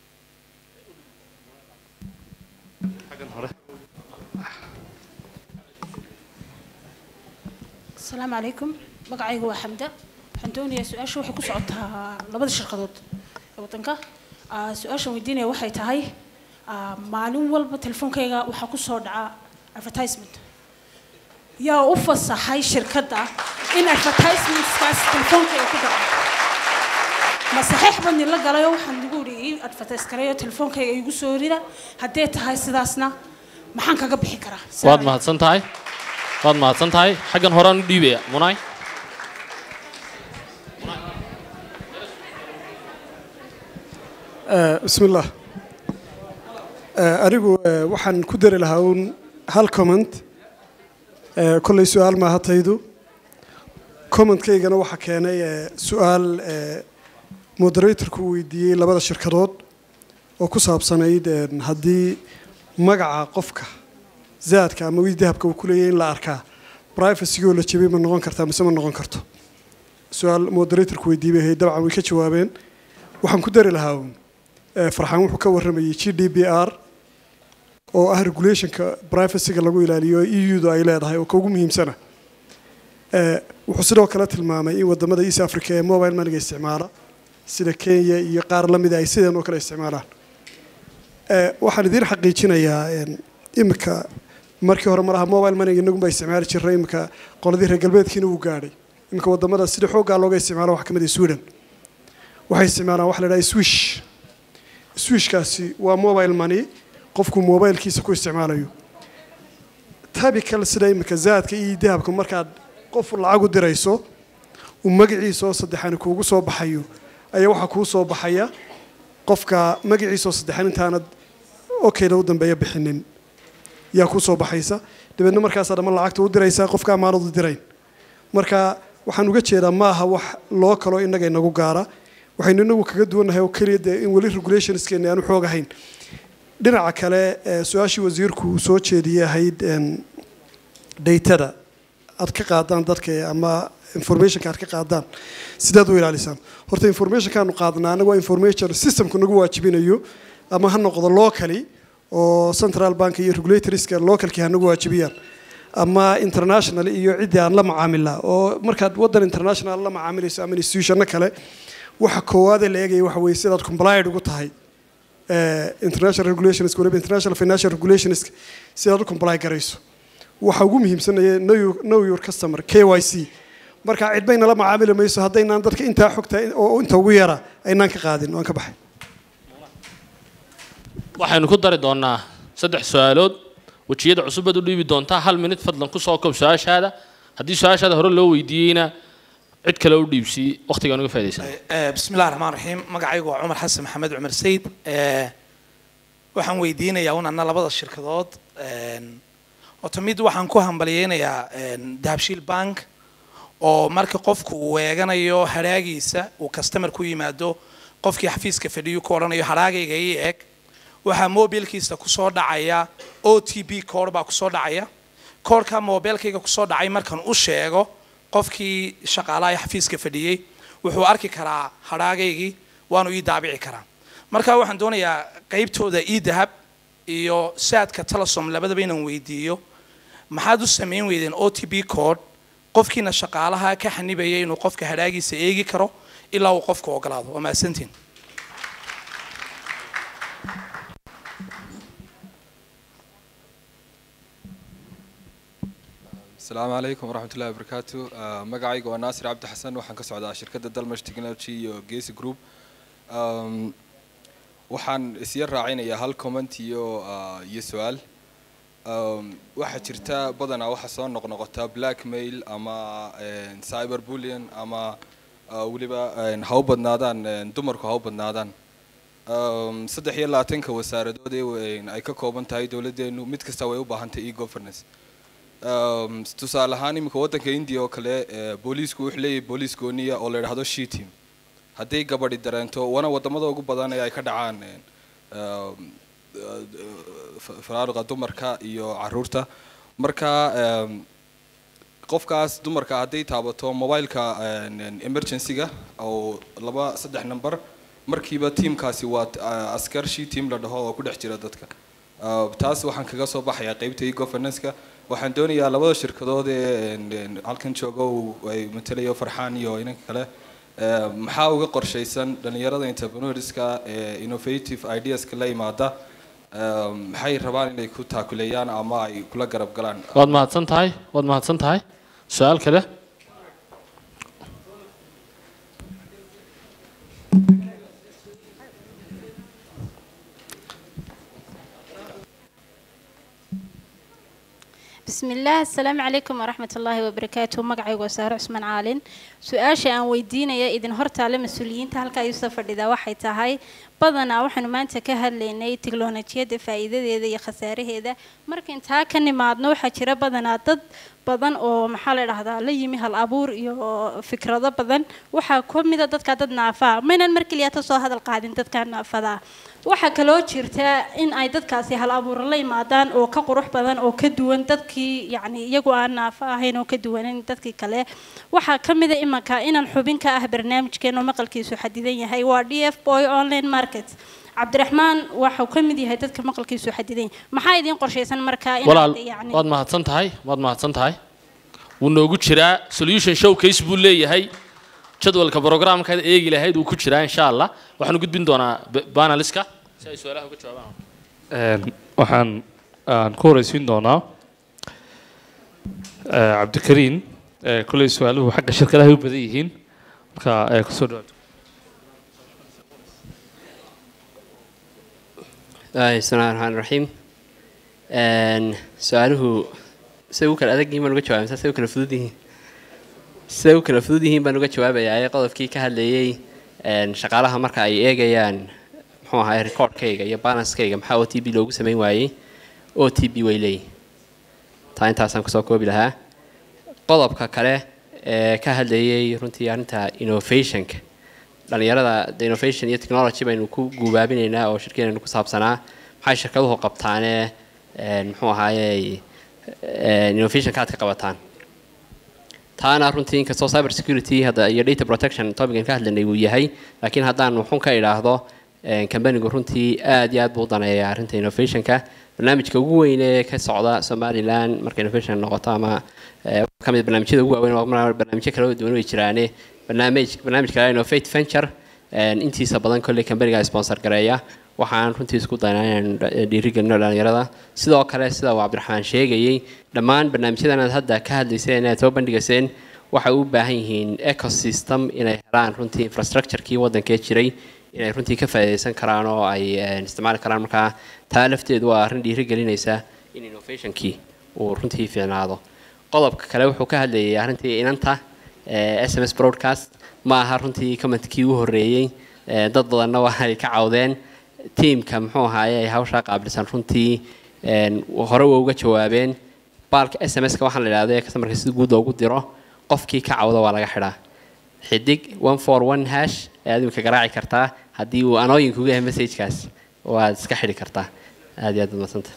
asalaamu calaykum magacaygu waa xamda waxaan doonayaa su-aasha waxay ku socotaa labada shirkadood ee waddanka Ah, su-aashaan weydiinaya waxay tahay ah, maalin walba telefoonkayga waxaa ku soo dhaca advertisement yaa u fasaxay shirkadda in advertisementskaas telefoonkayga ku dhaco ma saxiix baan nila galayo waxaan nagu idhi ii advertise gareeyo telefoonkayga igu soo rida haddee tahay sidaasna maxaan kaga bixi karaa waad mahadsan tahay waad mahadsan tahay xaggan horaan u dhiibaya munay بسم الله anigu eh, waxaan ku dari lahaa uun hal comment Eh, kolley su-aal maaha taydu commentkaygana waxaa keenay eh, su-aal eh, moderatorku uu weydiiyey labada shirkadood oo ku saabsanayd eh, haddii magaca qofka zaadka ama wii dahabka uu ku leeyahay in la arkaa privacy-goo la jebay ma noqon kartaa mise ma noqon karto su-aal moderatorku weydiiyey bay ahayd dabcan way ka jawaabeen waxaan ku dari lahaa uun eh, farxaan wuxuu ka warramayay g d b r oo ah regulationka privacyga lagu ilaaliyo eu-da ay leedahay oo ka ugu muhiimsana Eh, wuxuu sidoo kale tilmaamay in wadamada east africa ee mobile moneyga isticmaala sida kenya iyo qaar lamida ay sideen oo kale isticmaalaan Eh, waxaan idiin xaqiijinayaa en, imika markii hore malaha mobile moneyga inagunba isticmaali jirnay imika qoladii reer galbeedkiina wuu gaadhay imika wadamada sida xooggaa looga isticmaalo waxaa ka mid ah sweden waxay isticmaalaan waxa la idhaha swish swishkaasi waa mobile money qofku mobilkiisa ku isticmaalayo tabical sida imika zaadka iyo dahabka markaad qof lacag u dirayso uu magaciisa oo saddexan kuugu soo baxayo ayaa waxaa kuu soo baxaya qofka magaciisa oo saddexan intaanad okayda u dambeeya bixinin yaa kuu soo baxaysa dabeedna markaasaa dhammaan lacagta u diraysaa qofka amaanad u dirayn marka waxaan uga jeedaa maaha wax loo kalo innaga inagu gaara waxaynu inagu kaga duwannahay oo keliya dee in weli regulationskeena aanu xoog ahayn dhinaca kale eh, su-aashii wasiirku uu soo jeediyey ahayd en, daytada aad ka qaadaan dadka ama informationka aad ka qaadaan sidaad u ilaalisaan horta informationkaanu qaadnaa anaga waa information systemku nagu waajibinayo ama ha noqdo locally oo central bank iyo regulatorska localkii ha nagu waajibiyaan ama international iyo ciddii aan la macaamilnaa oo markaad waddan international la macaamilayso ama institutionno kale waxa koowaad ee la eegaya waxa weeye sidaad complied ugu tahay eh, international regulations waliba international financial regulations sidaad u comply garayso waxa ugu muhiimsanaya know your- know your customer k y c marka cidbay nala macaamili mayso haddaynaan dadka intaa xogta oo inta ugu yara aynaan ka qaadin waan ka baxay waxaynu ku dari doonaa saddex su-aalood wejiyada cusub baad u dhiibi doontaa hal minid fadlan kusoo koob su-aashaada haddii su-aashaada hore loo weydiiyeyna cid kale u dhiibsii waqtigaan uga faa'idaysan Eh, bismi illahi raxmaan raxiim magacaygu waa cumar xasan maxamed cumar sayid Eh, waxaan weydiinayaa un anna labada shirkadood oto mid waxaan ku hambalyeynayaa dahabshiil bank oo marka qofku uu eeganayo hadhaagiisa uu customer ku yimaado qofkii xafiiska fadhiyu ku odhanayo hadhaagayga ii eg waxaa mobilkiisa kusoo dhacaya o t b koor baa kusoo dhacaya koorka mobilkayga kusoo dhacay markan u sheego qofkii shaqaalaha ee xafiiska fadhiyey wuxuu arki karaa hadhaagaygii waanu ii daabici karaa marka waxaan doonayaa qaybtooda ii dahab iyo saadka telesom labadaba inaan weydiiyo maxaad u samayn weydeen o t b code qofkiina shaqaalaha ka xanibaya inuu qofka hadhaagiisa eegi karo ilaa uu qofku ogolaado waa mahadsantiin asalaamu calaykum waraxmat ullahi wabarakaatu Ah, magacayga waa naasir cabdi xasan waxaan ka socdaa shirkadda dalmash technology iyo gesi group Um, waxaan isya raacinayaa hal comment iyo ah, iyo su-aal Um, waxaa jirta badanaa waxaa soo noqnoqota blackmail ama cyber bullion ama ah, weliba een, ha u badnaadaan een, dumarku ha u badnaadaan Um, saddex iyo labaatanka wasaaradood ee een, ay ka kooban tahay dowladdeenu mid kasta way u baahan tahay e-governance Um, tusaale ahaan iminka waddanka india oo kale eh, booliisku wuxuu leeyahay booliis gooniya oo la yidhaahdo she team hadday gabadhi dareento wana wadamada ugu badan ee ay ka dhacaan een, um, eh, fa- faraaruqa dumarka iyo caruurta marka em, qofkaas dumarka hadday taabato mobileka een, een, emergency-ga oo laba saddex number markiiba tiimkaasi waa t- a- askar she team la dhaho oo ku dhex jira dadka Uh, taas waxaan kaga soo baxayaa qaybta e-governance-ka waxaan doonayaa labada shirkadood ee een, een, halkan jooga uu- ay matalayo farxaan iyo inanka kale eh, maxaa uga qorshaysan dhalinyarada entrepreneurska ee innovative ideaska la yimaada Eh, maxay rabaan inay ku taakuleeyaan ama ay kula garab galaan waad mahadsan tahay waad mahadsan tahay su-aal kale بسم الله السلام عليكم ورحمة الله وبركاته مقعي وسارة عثمان عالين سؤال شيء أن ويدينا يا إذن هرت على مسؤولين تهلك يوسف إذا واحد تهاي بدنا وحنا ما أنت كهل لنا تكلونتيا فائدة إذا يا خسارة هذا مركن تا كان ما عدنا وحكي بدنا ضد badan oo maxaa la dhahdaa la yimi hal abuur iyo fikrado badan waxaa ka mid a dadka dad naafaa maynan mar keliya ta soo hadal qaadin dadka naafada waxaa kaloo jirta in ay dadkaasi hal abuur la yimaadaan oo ka qurux badan oo ka duwan dadkii yacni iyagu aan naafo ahayn oo ka duwanin dadkii kale waxaa ka mid a imanka inaan xubin ka ah barnaamijkeena oo maqalkiisu xadidan yahay waa d f boy online market cabdiraxmaan waxau ka mid yahay dadka maqalkiisu xadidan yahay maxaa idiin qorshaysan markaa walaal inaad yacni waad mahadsan tahay waad mahadsan tahay wuu noogu jiraa solution showcase buu leeyahay jadwalka programkaad eegi lahayd wuu ku jiraa insha allah waxaan u gudbin doonaa b- paneliska si ay su-aalaha uga jawaabaan Een, waxaan aan ku horeysiin doonaa eh, cabdikariin eh, kolley su-aaluhu xagga shirkadaha u badan yihiin marka eh, kusoo dhawaad Ay, bismillahi raxmaani raxiim Een, su-aaluhu siday u kala adag yihiin baan uga jawaabay mise siday u kala fudud yihiin siday u kala fudud yihiin baan uga jawaabayaa ee qodobkii ka hadlayay een, shaqaalaha marka ay eegayaan muxuu ahaay recordkayga iyo balanskayga maxaa o t b loogu samayn waayey o t b way leeyihin taa intaasaan kusoo koobi lahaa qodobka kale ee ka hadlayay runtii arrinta innovationka dhalinyarada the innovation iyo technology baynu ku guubaabinaynaa oo shirkeenaynu ku saabsanaa maxay shirkaduhu qabtaanee een, muxuu ahaayey een, innovationka aad ka qabataan taana runtii inkastoo cyber security hadda iyo data protection topican ka hadlanay uu yahay laakiin haddaan wuxun ka idhaahdo een, companigu runtii aad iyo aad buu u daneeyaa arrinta innovationka barnaamijka ugu weyn ee ka socda somaliland marka innovation noqoto ama eh, ka mid barnaamijyada ugu waaweyn oo mar- barnaamijyo kala duwan way jiraane barnaamij barnaamijka innovate venture een, intiisa badan kolley companiga sponsor gareeya waxaan runtii isku daynaa inaan dhiirigelino dhallinyarada sidoo kale sida uu cabdiraxmaan sheegayey dhammaan barnaamijyadan aad hadda ka hadlayseen inaad soo bandhigayseen waxay u baahan yihiin ecosystem inay helaan runtii infrastructurekii waddankee jiray inay runtii ka faa'iidaysan karaan oo ay isticmaali karaan markaa taa lafteedu waa arrin dhiirigelinaysa in innovationkii uu runtii fiicnaado qodobka kale wuxuu ka hadlayay arrintii inanta s m s broadcast ma aha runtii commentkii u horreeyey dad badanna waa ay ka cawdeen tiamka muxuu ahaaye ay hawshaa qaabilsan runtii hore way uga jawaabeen baalka s m s-ka waxaan la idhahdo ee customerka si guud loogu diro qofkii ka cawda waa laga xidhaa xidig one for one hash ayaad imika garaaci kartaa haddii uu anooyinkugu yahay messagekaas waad iska xidhi kartaa aad iyo aad baad madsanta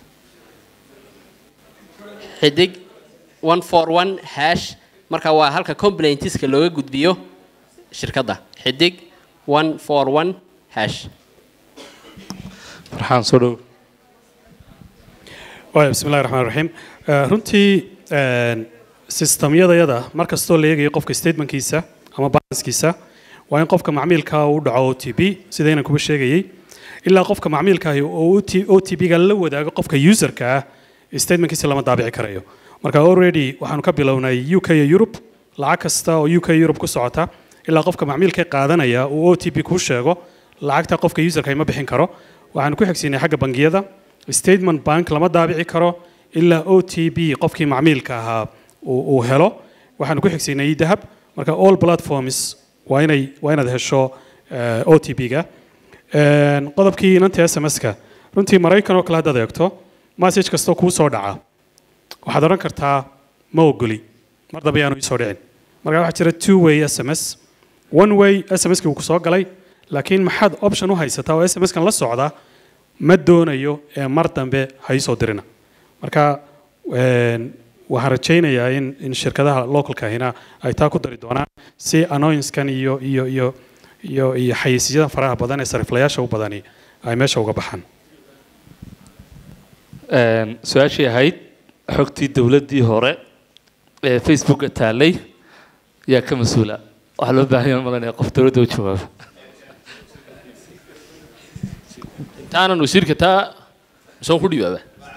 xidig one for one hash marka waa halka complaintiska looga gudbiyo shirkadda xidig one for one hash farxaan soo dhow waaya bismi illahi raxmaan raxiim runtii sistamyadayada mar kastoo la eegayo qofka statementkiisa ama balanskiisa waa in qofka macmiilka uu dhaco o t b sidaynan kuba sheegayey ilaa qofka macmiilkaahi oo o t b-ga la wadaago qofka userka ah statementkiisa lama daabici karayo marka already waxaanu ka bilownay u k iyo europe lacag kasta oo u k europe ku socota ilaa qofka macmiilka qaadanaya uu o t b kuu sheego lacagta qofka userka ma bixin karo waxaanu ku xigsiinay xagga bangiyada statement bank lama daabici karo ilaa o t b qofkii macmiilka ahaa uu helo waxaanu ku xigsiinay dahab marka all platforms waa inay waa inaad hesho o t b-ga qodobkii inanta s m s-ka runtii maraykan oo kale haddaad eegto message kastoo kuu soo dhaca waxaad odhan kartaa ma ogoli mar dambe yaanu iisoo dhicin marka waxaa jira two way s m s one way s m s-kii uu ku soo galay laakiin maxaad option u haysataa oo s m s-kan la socda ma doonayo ee mar dambe ha iisoo dirina marka waxaan rajaynayaa in in shirkadaha localkahina ay taa ku dari doonaan si annoyance-kan iyo iyo iyo iyo iyo xayeysiisyada faraha badan ee sariflayaasha u badani ay meesha uga baxaan su-aashii ahayd xogtii dowladdii hore ee facebooka taallay yaa ka mas-uula waxaa loo baahan yahay malanaya qof dowladda u jawaaba intaanan wasiirka taa soo ku dhibaaba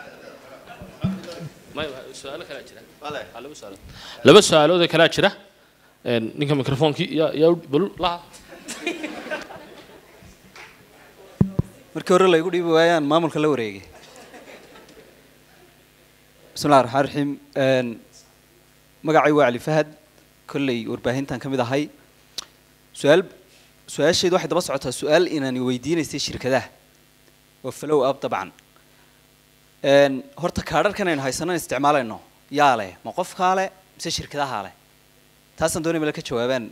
su-aalo kalaa jira laba su-aalood laba su-aalood oo kalaa jira ninka microphonkii yaa yaa bal laha markii hore laygu dhiibi waayaan maamulka la wareegay bismillahi raxmaan raxiim magacay waa cali fahad kolley warbaahintan ka mid ahay su-aal su-aasheedu waxay daba socotaa su-aal inaan weydiinaysay shirkadaha waa follow up dabcan horta kaadharkan aynu haysanan isticmaalayno yaa leh ma qofkaa leh mise shirkadahaa leh taasaan doonay male ka jawaabaan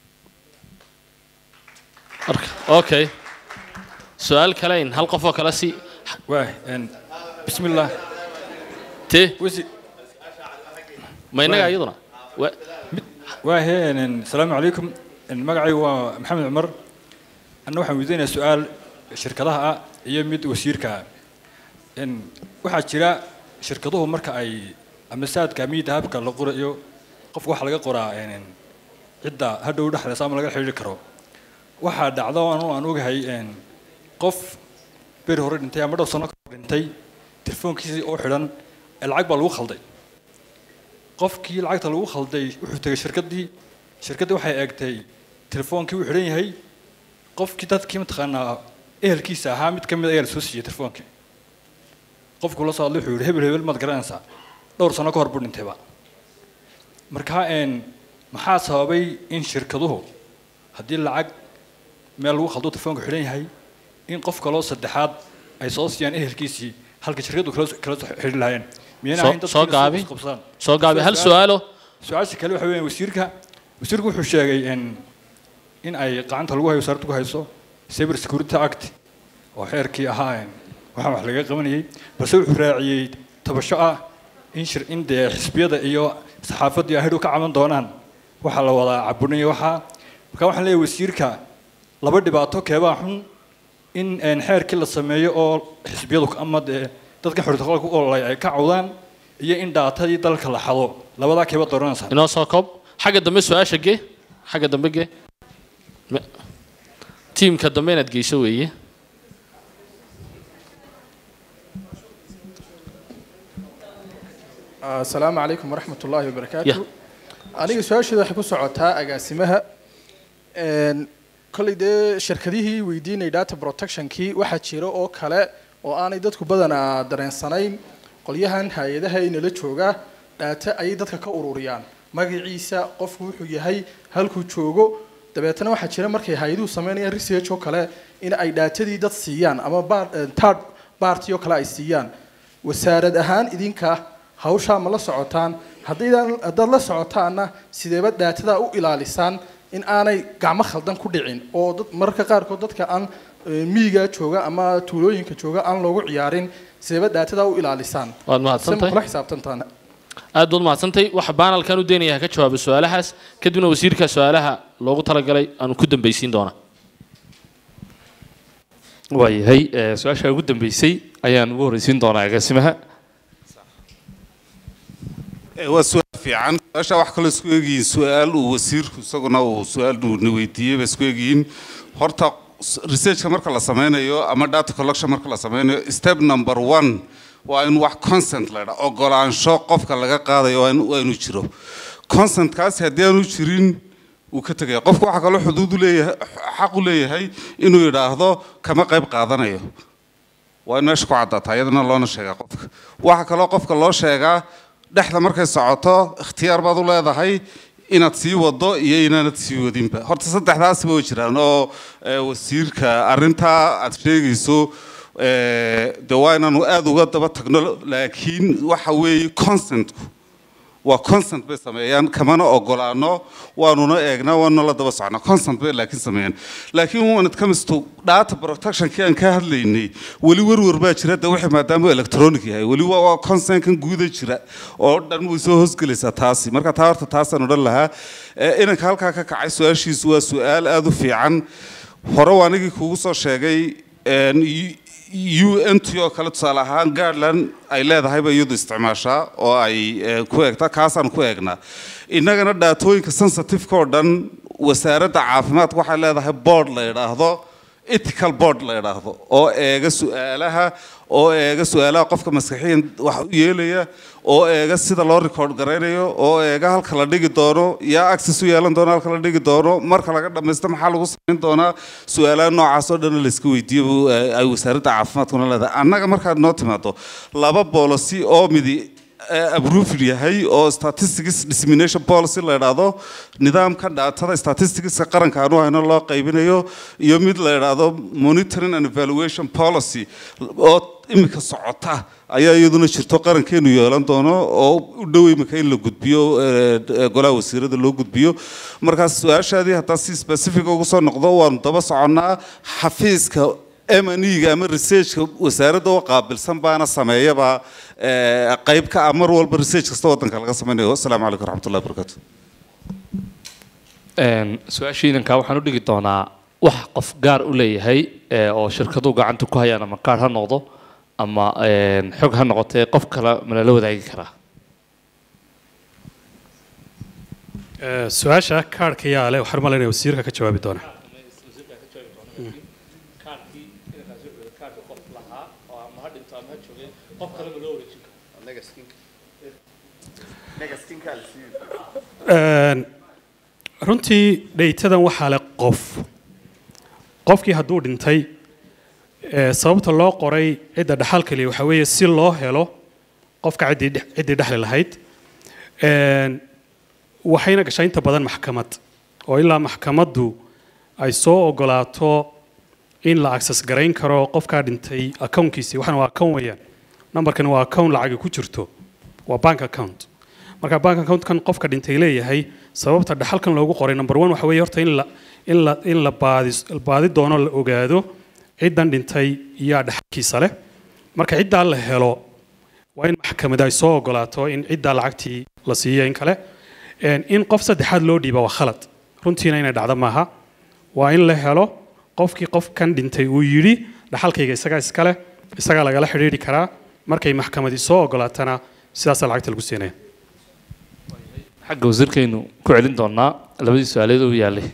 okay su-aal kale in hal qof oo kale si بسم الله te وزي ma innaga iyaduna واهي السلام عليكم المقعي هو محمد عمر أنا waxaan weydiinayaa su-aal shirkadaha ah iyo mid wasiirka ah waxaa jira shirkaduhu marka ay ama saadka ama dahabka la qorayo qofka waxaa laga qoraa cidda hadhow dhexlaysa ama laga xidhiiri karo waxaa dhacdo anu aan ogahay qof beri hore dhintay ama dhowr sano ka hor dhintay telefoonkiisii oo xidhan ee lacag baa lagu khalday qofkii lacagta lagu khalday wuxuu tegay shirkaddii shirkaddii waxay eegtay telefoonkii uu xidhan yahay qofkii dadkii mataqaanaa ehelkiisa ahaa mid ka mid ayaa la soo siiyey telefoonkii qofku la soo hadlay wuxuu yidhi hebel hebel maad garanaysaa dhowr sano ka hor buu dhintayba marka maxaa sababay in shirkaduhu haddii lacag meel lagu khaldo telefoonka xidhan yahay in qof kaloo saddexaad ay soo siiyaan ehelkiisii halka shirkadu kala kala soo xidhi lahaayeen miyayna ahayn soo gaabi soo gaabi hal su-aalo su-aasha kale waxa weeyaan wasiirka wasiirku wuxuu sheegay in in ay gacanta lagu hayo wasaaradda ku hayso cyber security act oo xeerkii ahaa waxaa wax laga qabanayay balse wuxuu raaciyey tabasho ah in shir in dee xisbiyada iyo saxaafaddii ay hadhow ka caban doonaan waxaa la wadaa cabunaya waxaa marka waxaan leeyahay wasiirka laba dhibaato keebaa xun in xeerkii la sameeyo oo xisbiyadu ama dee dadkan xortaqalka ku ololay ay ka cawdaan iyo in dhaatadii dalka la xado labadaa keeba dooranaysaa inoo soo koob xagga dambe su-aasha gee xagga dambe gee tiimka dambe inaad geyso weeye asalaamu calaykum waraxmat ullaahi Yeah. wabarakaatu aniga su-aasheeda waxay ku socotaa agaasimaha Een, kolley dee shirkadihii weydiinay data protectionkii waxaa jira oo kale oo aanay dadku badanaa dareensanayn qolyahan hay-adaha inala jooga dhaata ayay dadka ka ururiyaan magaciisa qofku wuxuu yahay halkuu joogo dabeetana waxaa jira markay hay-aduhu sameynayaan research oo kale in ay dhaatadii dad siiyaan ama bar- eh, third party oo kale ay siiyaan wasaarad ahaan idinka hawshaa ma la socotaan haddaydan haddaad la socotaanna sideeba dhaatada u ilaalisaan in aanay gacmo khaldan ku dhicin oo dad mararka qaarkood dadka aan eh, miyiga jooga ama tuulooyinka jooga aan loogu ciyaarin sideeba dhaatada u ilaalisaan Waad mahadsantahay. Se ma kula xisaabtantaan aad baad mahadsantahay waxa baanalkan u deenayaa ka jawaaba su-aalahaas kadibna wasiirka su-aalaha loogu talagalay aanu ku dambaysiin doonaa waayahay eh, su-aasha ugu dambeysay ayaan ugu horreysiin doonaa agaasimaha Eh, waa su-aal fiican su-aasha wax kaloo isku eegyihiin su-aal uu wasiirku isaguna uu su-aal uu na weydiiyey ba isku eegyihiin horta s- researchka marka la sameynayo ama data collection marka la sameynayo step number one waa in wax consent la dhaa ogolaansho qofka laga qaadayo waa in- waa inuu jiro consentkaasi haddii aanu jirin wuu ka tegaya qofku waxaa kaloo xuduud u leeyahay xaq u leeyahay inuu yidhaahdo kama qayb qaadanayo waa in meesha ku caddaataa iyadana loona sheegaa qofka waxaa kaloo qofka loo sheegaa dhexda markay socoto ikhtiyaar baad u leedahay inaad sii wado iyo inaanad sii wadinba horta saddexdaasiba way jiraan oo eh, wasiirka arrintaa aad sheegayso eh, dee waa inaanu aada uga daba tagno laakiin waxa weeye consentku waa consent bay sameeyaan kamana ogolaano waanuna eegnaa waanuna la daba socnaa consent bay laakiin sameeyaan laakiin when it comes to data protectionkii aan ka hadlaynay weli werwer baa jira de wixii maadaama uu electronic yahay weli waa waa consentkan guuda jira oo dhan way soo hoosgelaysaa taasi marka taa horta taasaan odhan lahaa Eh, inanka halkaa ka kacay su-aashiisu waa su-aal aada u fiican hore waa anigii kugu soo sheegay een, UNT oo kale tusaale ahaan Garland ay leedahay bay iyadu isticmaashaa oo ay eh, ku eegtaa kaasaan ku eegnaa innagana dhaatooyinka sensitive-ka oo dhan wasaaradda caafimaadka waxay leedahay board la yidhaahdo ethical board la yidhaahdo oo eega su-aalaha oo eega su-aalaha qofka maskaxiyan wax u yeelaya oo eega sida loo record garaynayo oo eega halka la dhigi doono yaa access u yeelan doono halka la dhigi doono marka laga dhamaysto maxaa lagu samayn doonaa su-aalaha noocaas oo dhan layska weydiiyo buu, eh, ay wasaaradda caafimaadkuna leedahay annaga markaad noo timaado laba policy oo midi eh, approved yahay oo statistics dissemination policy la yidhaahdo nidaamka dhaatada statisticska qaranka aanu hayno loo qaybinayo iyo mid la yidhaahdo monitoring and evaluation policy oo imika socota ayaa iyaduna jirto qarankeenu yeelan doono oo u dhow imika in la gudbiyo eh, eh, golaha wasiirada loo gudbiyo markaas su-aashaadii haddaan si specific ugu soo noqdo waanu daba soconnaa xafiiska M&E-ga ama researchka wasaaradda oo qaabilsan baana sameeyaba eh, qayb ka ah mar walba research kasta waddanka laga sameynayo asalaamu calaykum waraxmatullahi wabarakaatu Een, su-aasha idankaa waxaan u dhigi doonaa wax qof gaar u leeyahay ee, oo shirkaduhu gacanta ku hayaan ama kaar ha noqdo ama een, xog ha noqotee qof kale mana la wadaagi karaa Eh, su-aasha kaarhka yaa leh waxaan malaynaya wasiirka ka jawaabi doona Een, runtii dhaytadan waxaa leh qof qofkii hadduu dhintay ee, sababta loo qoray cidda dhaxal kaliya waxaa weeye si loo helo qofka ciddii dhex- ciddii dhexli lahayd Een, waxayna gashaa inta badan maxkamad oo ilaa maxkamaddu ay soo ogolaato in la access garayn karo qofkaa dhintay accountkiisii waxana waa account weeyaan numberkan waa account lacagi ku jirto waa bank account marka bank accountkan qofka dhintay leeyahay sababta dhaxalkan loogu qoray number one waxa weeye horta in la in la in la baadi baadi doono la ogaado ciddan dhintay yaa dhaxalkiisa leh marka ciddaa la helo waa in maxkamad ay soo ogolaato in ciddaa lacagtii la siiyo in kale Een, in qof saddexaad loo dhiiba waa khalad runtiina inay dhacdo maaha waa in la helo qofkii qofkan dhintay uu yidhi dhaxalkayga isagaa iskale isagaa lagala xidhiidhi karaa markay maxkamadi soo ogolaatana sidaasaa lacagta lagu siinaya xagga wasiirkaynu ku celin doonaa labadii su-aaleed u yaallay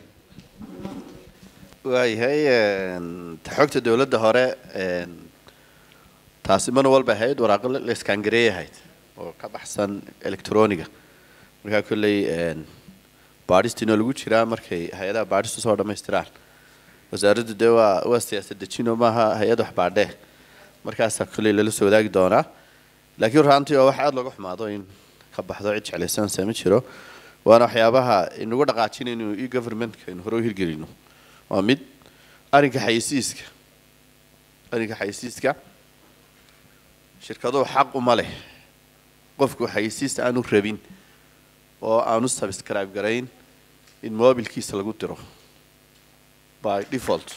waayahay een, ta xogta dowladda hore een, taasi mar walba ahayd waraaqo la iskaangareey ahayd oo ka baxsan electroniga markaa kolley baadhistiina lagu jiraa markay hay-adaha baadhistu soo dhammaystiraan wasaaraddu dee waa waa siyaasad dejino maaha hay-ad wax baadhee markaasaa kolley lala soo wadaagi doonaa laakiin raantii oo wax aada looga xumaado in ka baxdo cid jeclaysanaysa ma jiro waana waxyaabaha inagu dhaqaajinayno e governmentka aynu hore u hirgelino waa mid arrinka xayisiiska arrinka xayisiiska shirkaduhu xaq uma leh qofku xayisiis aanu rabin oo aanu subscribe garayn in mobilkiisa lagu diro by default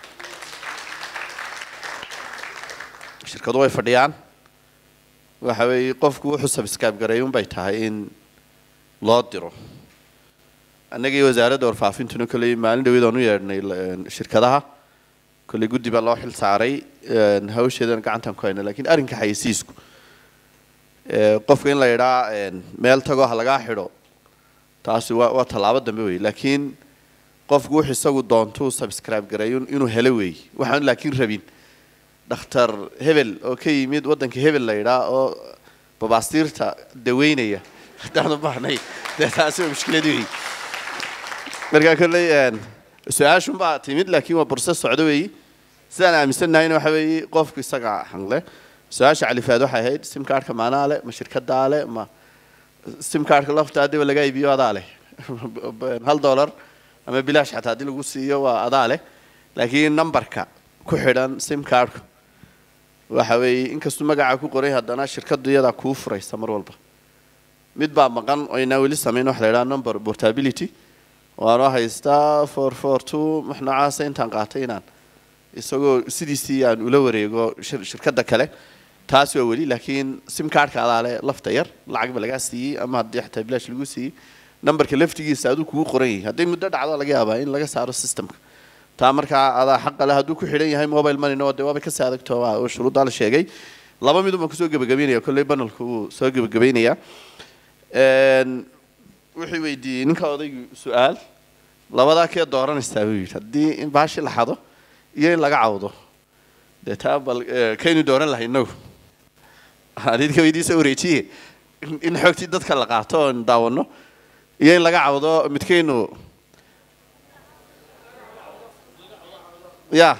shirkadu way fadhiyaan waxa weeye qofku wuxuu subscribe garay unbay tahay in loo diro annagii wasaaradda warfaafintuna kolley maalin dhaweed aan u yeedhnay shirkadaha kolley guddi baa loo xil saaray hawsheedana gacantaan ku hayna lakiin arrinka xayisiisku qofka in la yidhaa meel tagoo ha lagaa xidho taasi waa waa tallaabo dambe wey laakiin qofku wuxuu isagu doontuu subscribe garay inuu helo wey waxaan laakiin rabin dhakhtar hebel oo ka yimid waddanka hebel la yidhaa oo babaastiirta daweynaya haddaanu baahnay dee taasi waa mushkilad wey markaa kolley su-aashunbaa timid laakiin waa burse socdo weeyi sidaan aaminsannahayna waxa weeye qofku isaga hangle su-aasha califaad waxay ahayd sim kaarhka maanaa le ma shirkadaa le ma sim kaarhka lafta haddiiba laga iibiyo adaa leh hal dollar ama bilaash xataa haddii lagu siiyo waa adaa leh laakiin numberka ku xidhan sim kaarhku waxa weeye inkastuu magaca ku qoray haddana shirkadu iyadaa kuu furaysa mar walba mid baa maqan oo inaa weli samayn waxa la yidhaha number portability waanoo haystaa four four two wax noocaasa intaan qaatay inaan isagoo sidiisii aan ula wareego shirkadda kale taas waa weli laakiin sim kaarhka adaa le lafta yar lacag ba lagaa siiyey ama haddii xataa bilaash lagu siiyey numberka laftigiisa aduu kugu qoran yahay hadday muddo dhacdo laga yaabaa in laga saaro systemka taa markaa adaa xaqa leh hadduu ku xidhan yahay mobile moneyna oo dee waabay kasii adagto waa oo shuruuddaa la sheegay laba midun baan kusoo gebagabeynaya kolley banalku wuu soo gebagabeynaya wuxuu weydiiyey ninka odaygu su-aal labadaa kee dooranaysaa buu yidhi haddii in baashi la xado iyo in laga cawdo dee taa bal kaynu dooran lahay inagu adidka weydiisa wareejiye in xoogtii dadka la qaato oon daawano iyo in laga cawdo midkaynu ya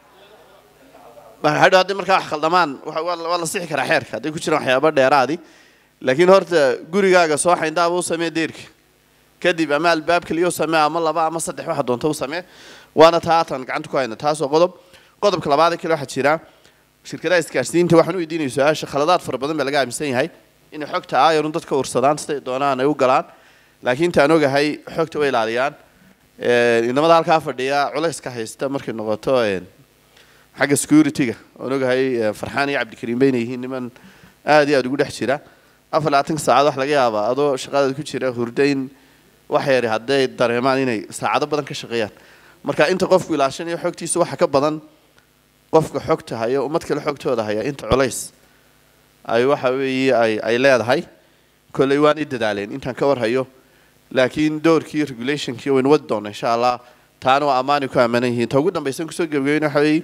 hadhow haddii markaa wax khaldamaan waa la sixi karaa xeerka hadday ku jiraan waxyaaba dheeraadi laakiin horta gurigaaga soo xayndaaba u samee deerka kadib ama albaab keliya u samee ama laba ama saddex waxa doonta u samee waana taatan gacanta ku hayna taasoo qodob qodobka labaad kale waxaa jira shirkadaha isgaarsiinta waxaan u weydiinaya su-aasha khaladaad fara badan baa laga aaminsan yahay inay xogta aayarun dadka ursadaan siday doonaan ay u galaan laakiin intaan ogahay xogta way ilaaliyaan inamada halkaa fadhiya culayska haysta markay noqoto xagga security-ga oon ogahay farxaan iyo cabdikariim bayna yihiin niman aad iyo aada ugu dhex jira afar labaatanka saacad wax laga yaabaa adoo shaqadaada ku jira hurdayn wax yari hadday dareemaan inay saacado badan ka shaqeeyaan marka inta qofku ilaashanayo xogtiisa waxa ka badan qofka xogta haya ummad kale xogtooda haya inta culays ay waxa weeye ay ay leedahay kolley waan i dadaaleen intaan ka warhayo laakiin doorkii regulationkii waynu wadi doona insha allah taana waa ammaanay ku ammaanan yihiin ta ugu dambaysan kusoo gebagabeyn waxa weeye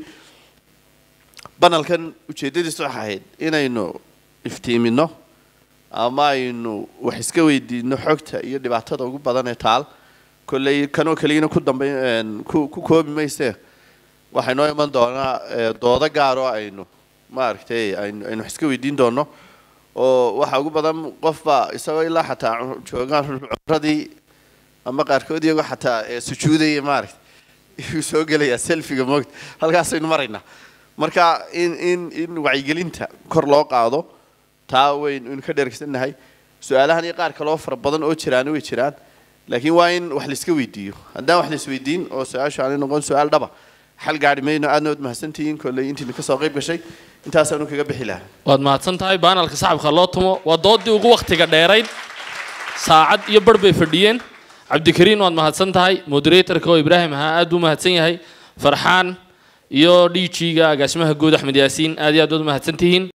banalkan ujeeddadiisu waxay ahayd inaynu iftiimino ama aynu wax iska weydiino xogta iyo dhibaatada ugu badan ee taal kolley kanoo keliyana ku dambay ku ku koobi mayse waxay noo iman doonaa doodo gaar oo aynu maaragtay aynu aynu wax iska weydiin doono oo waxa ugu badan qofba isagoo ilaa xataa joogaan cumradii ama qaarkood iyagoo xataa sujuudaya maaragtay yuu soo gelayaa selfiga moogta halkaasaynu maraynaa marka in in in wacyigelinta kor loo qaado taa waynu ka dheregsannahay su-aalahan iyo qaar kaloo fara badan oo jiraana way jiraan laakiin waa in wax laiska weydiiyo haddaan wax laisweydiin oo su-aashu aanay noqon su-aal dhaba xal gaadhi mayno aadna waad mahadsantihiin kolley intiina kasoo qayb gashay intaasaanu kaga bixi lahaa waad mahadsan tahay baanalka sacabka loo tumo waa doodii ugu wakhtiga dheerayd saacad iyo barh bay fadhiyeen cabdikariin waad mahadsan tahay moderatorka oo ibraahim ahaa aad buu mahadsan yahay farxaan iyo dhiijiga agaasimaha guud axmed yaasiin aad iyo aad waad mahadsan tihiin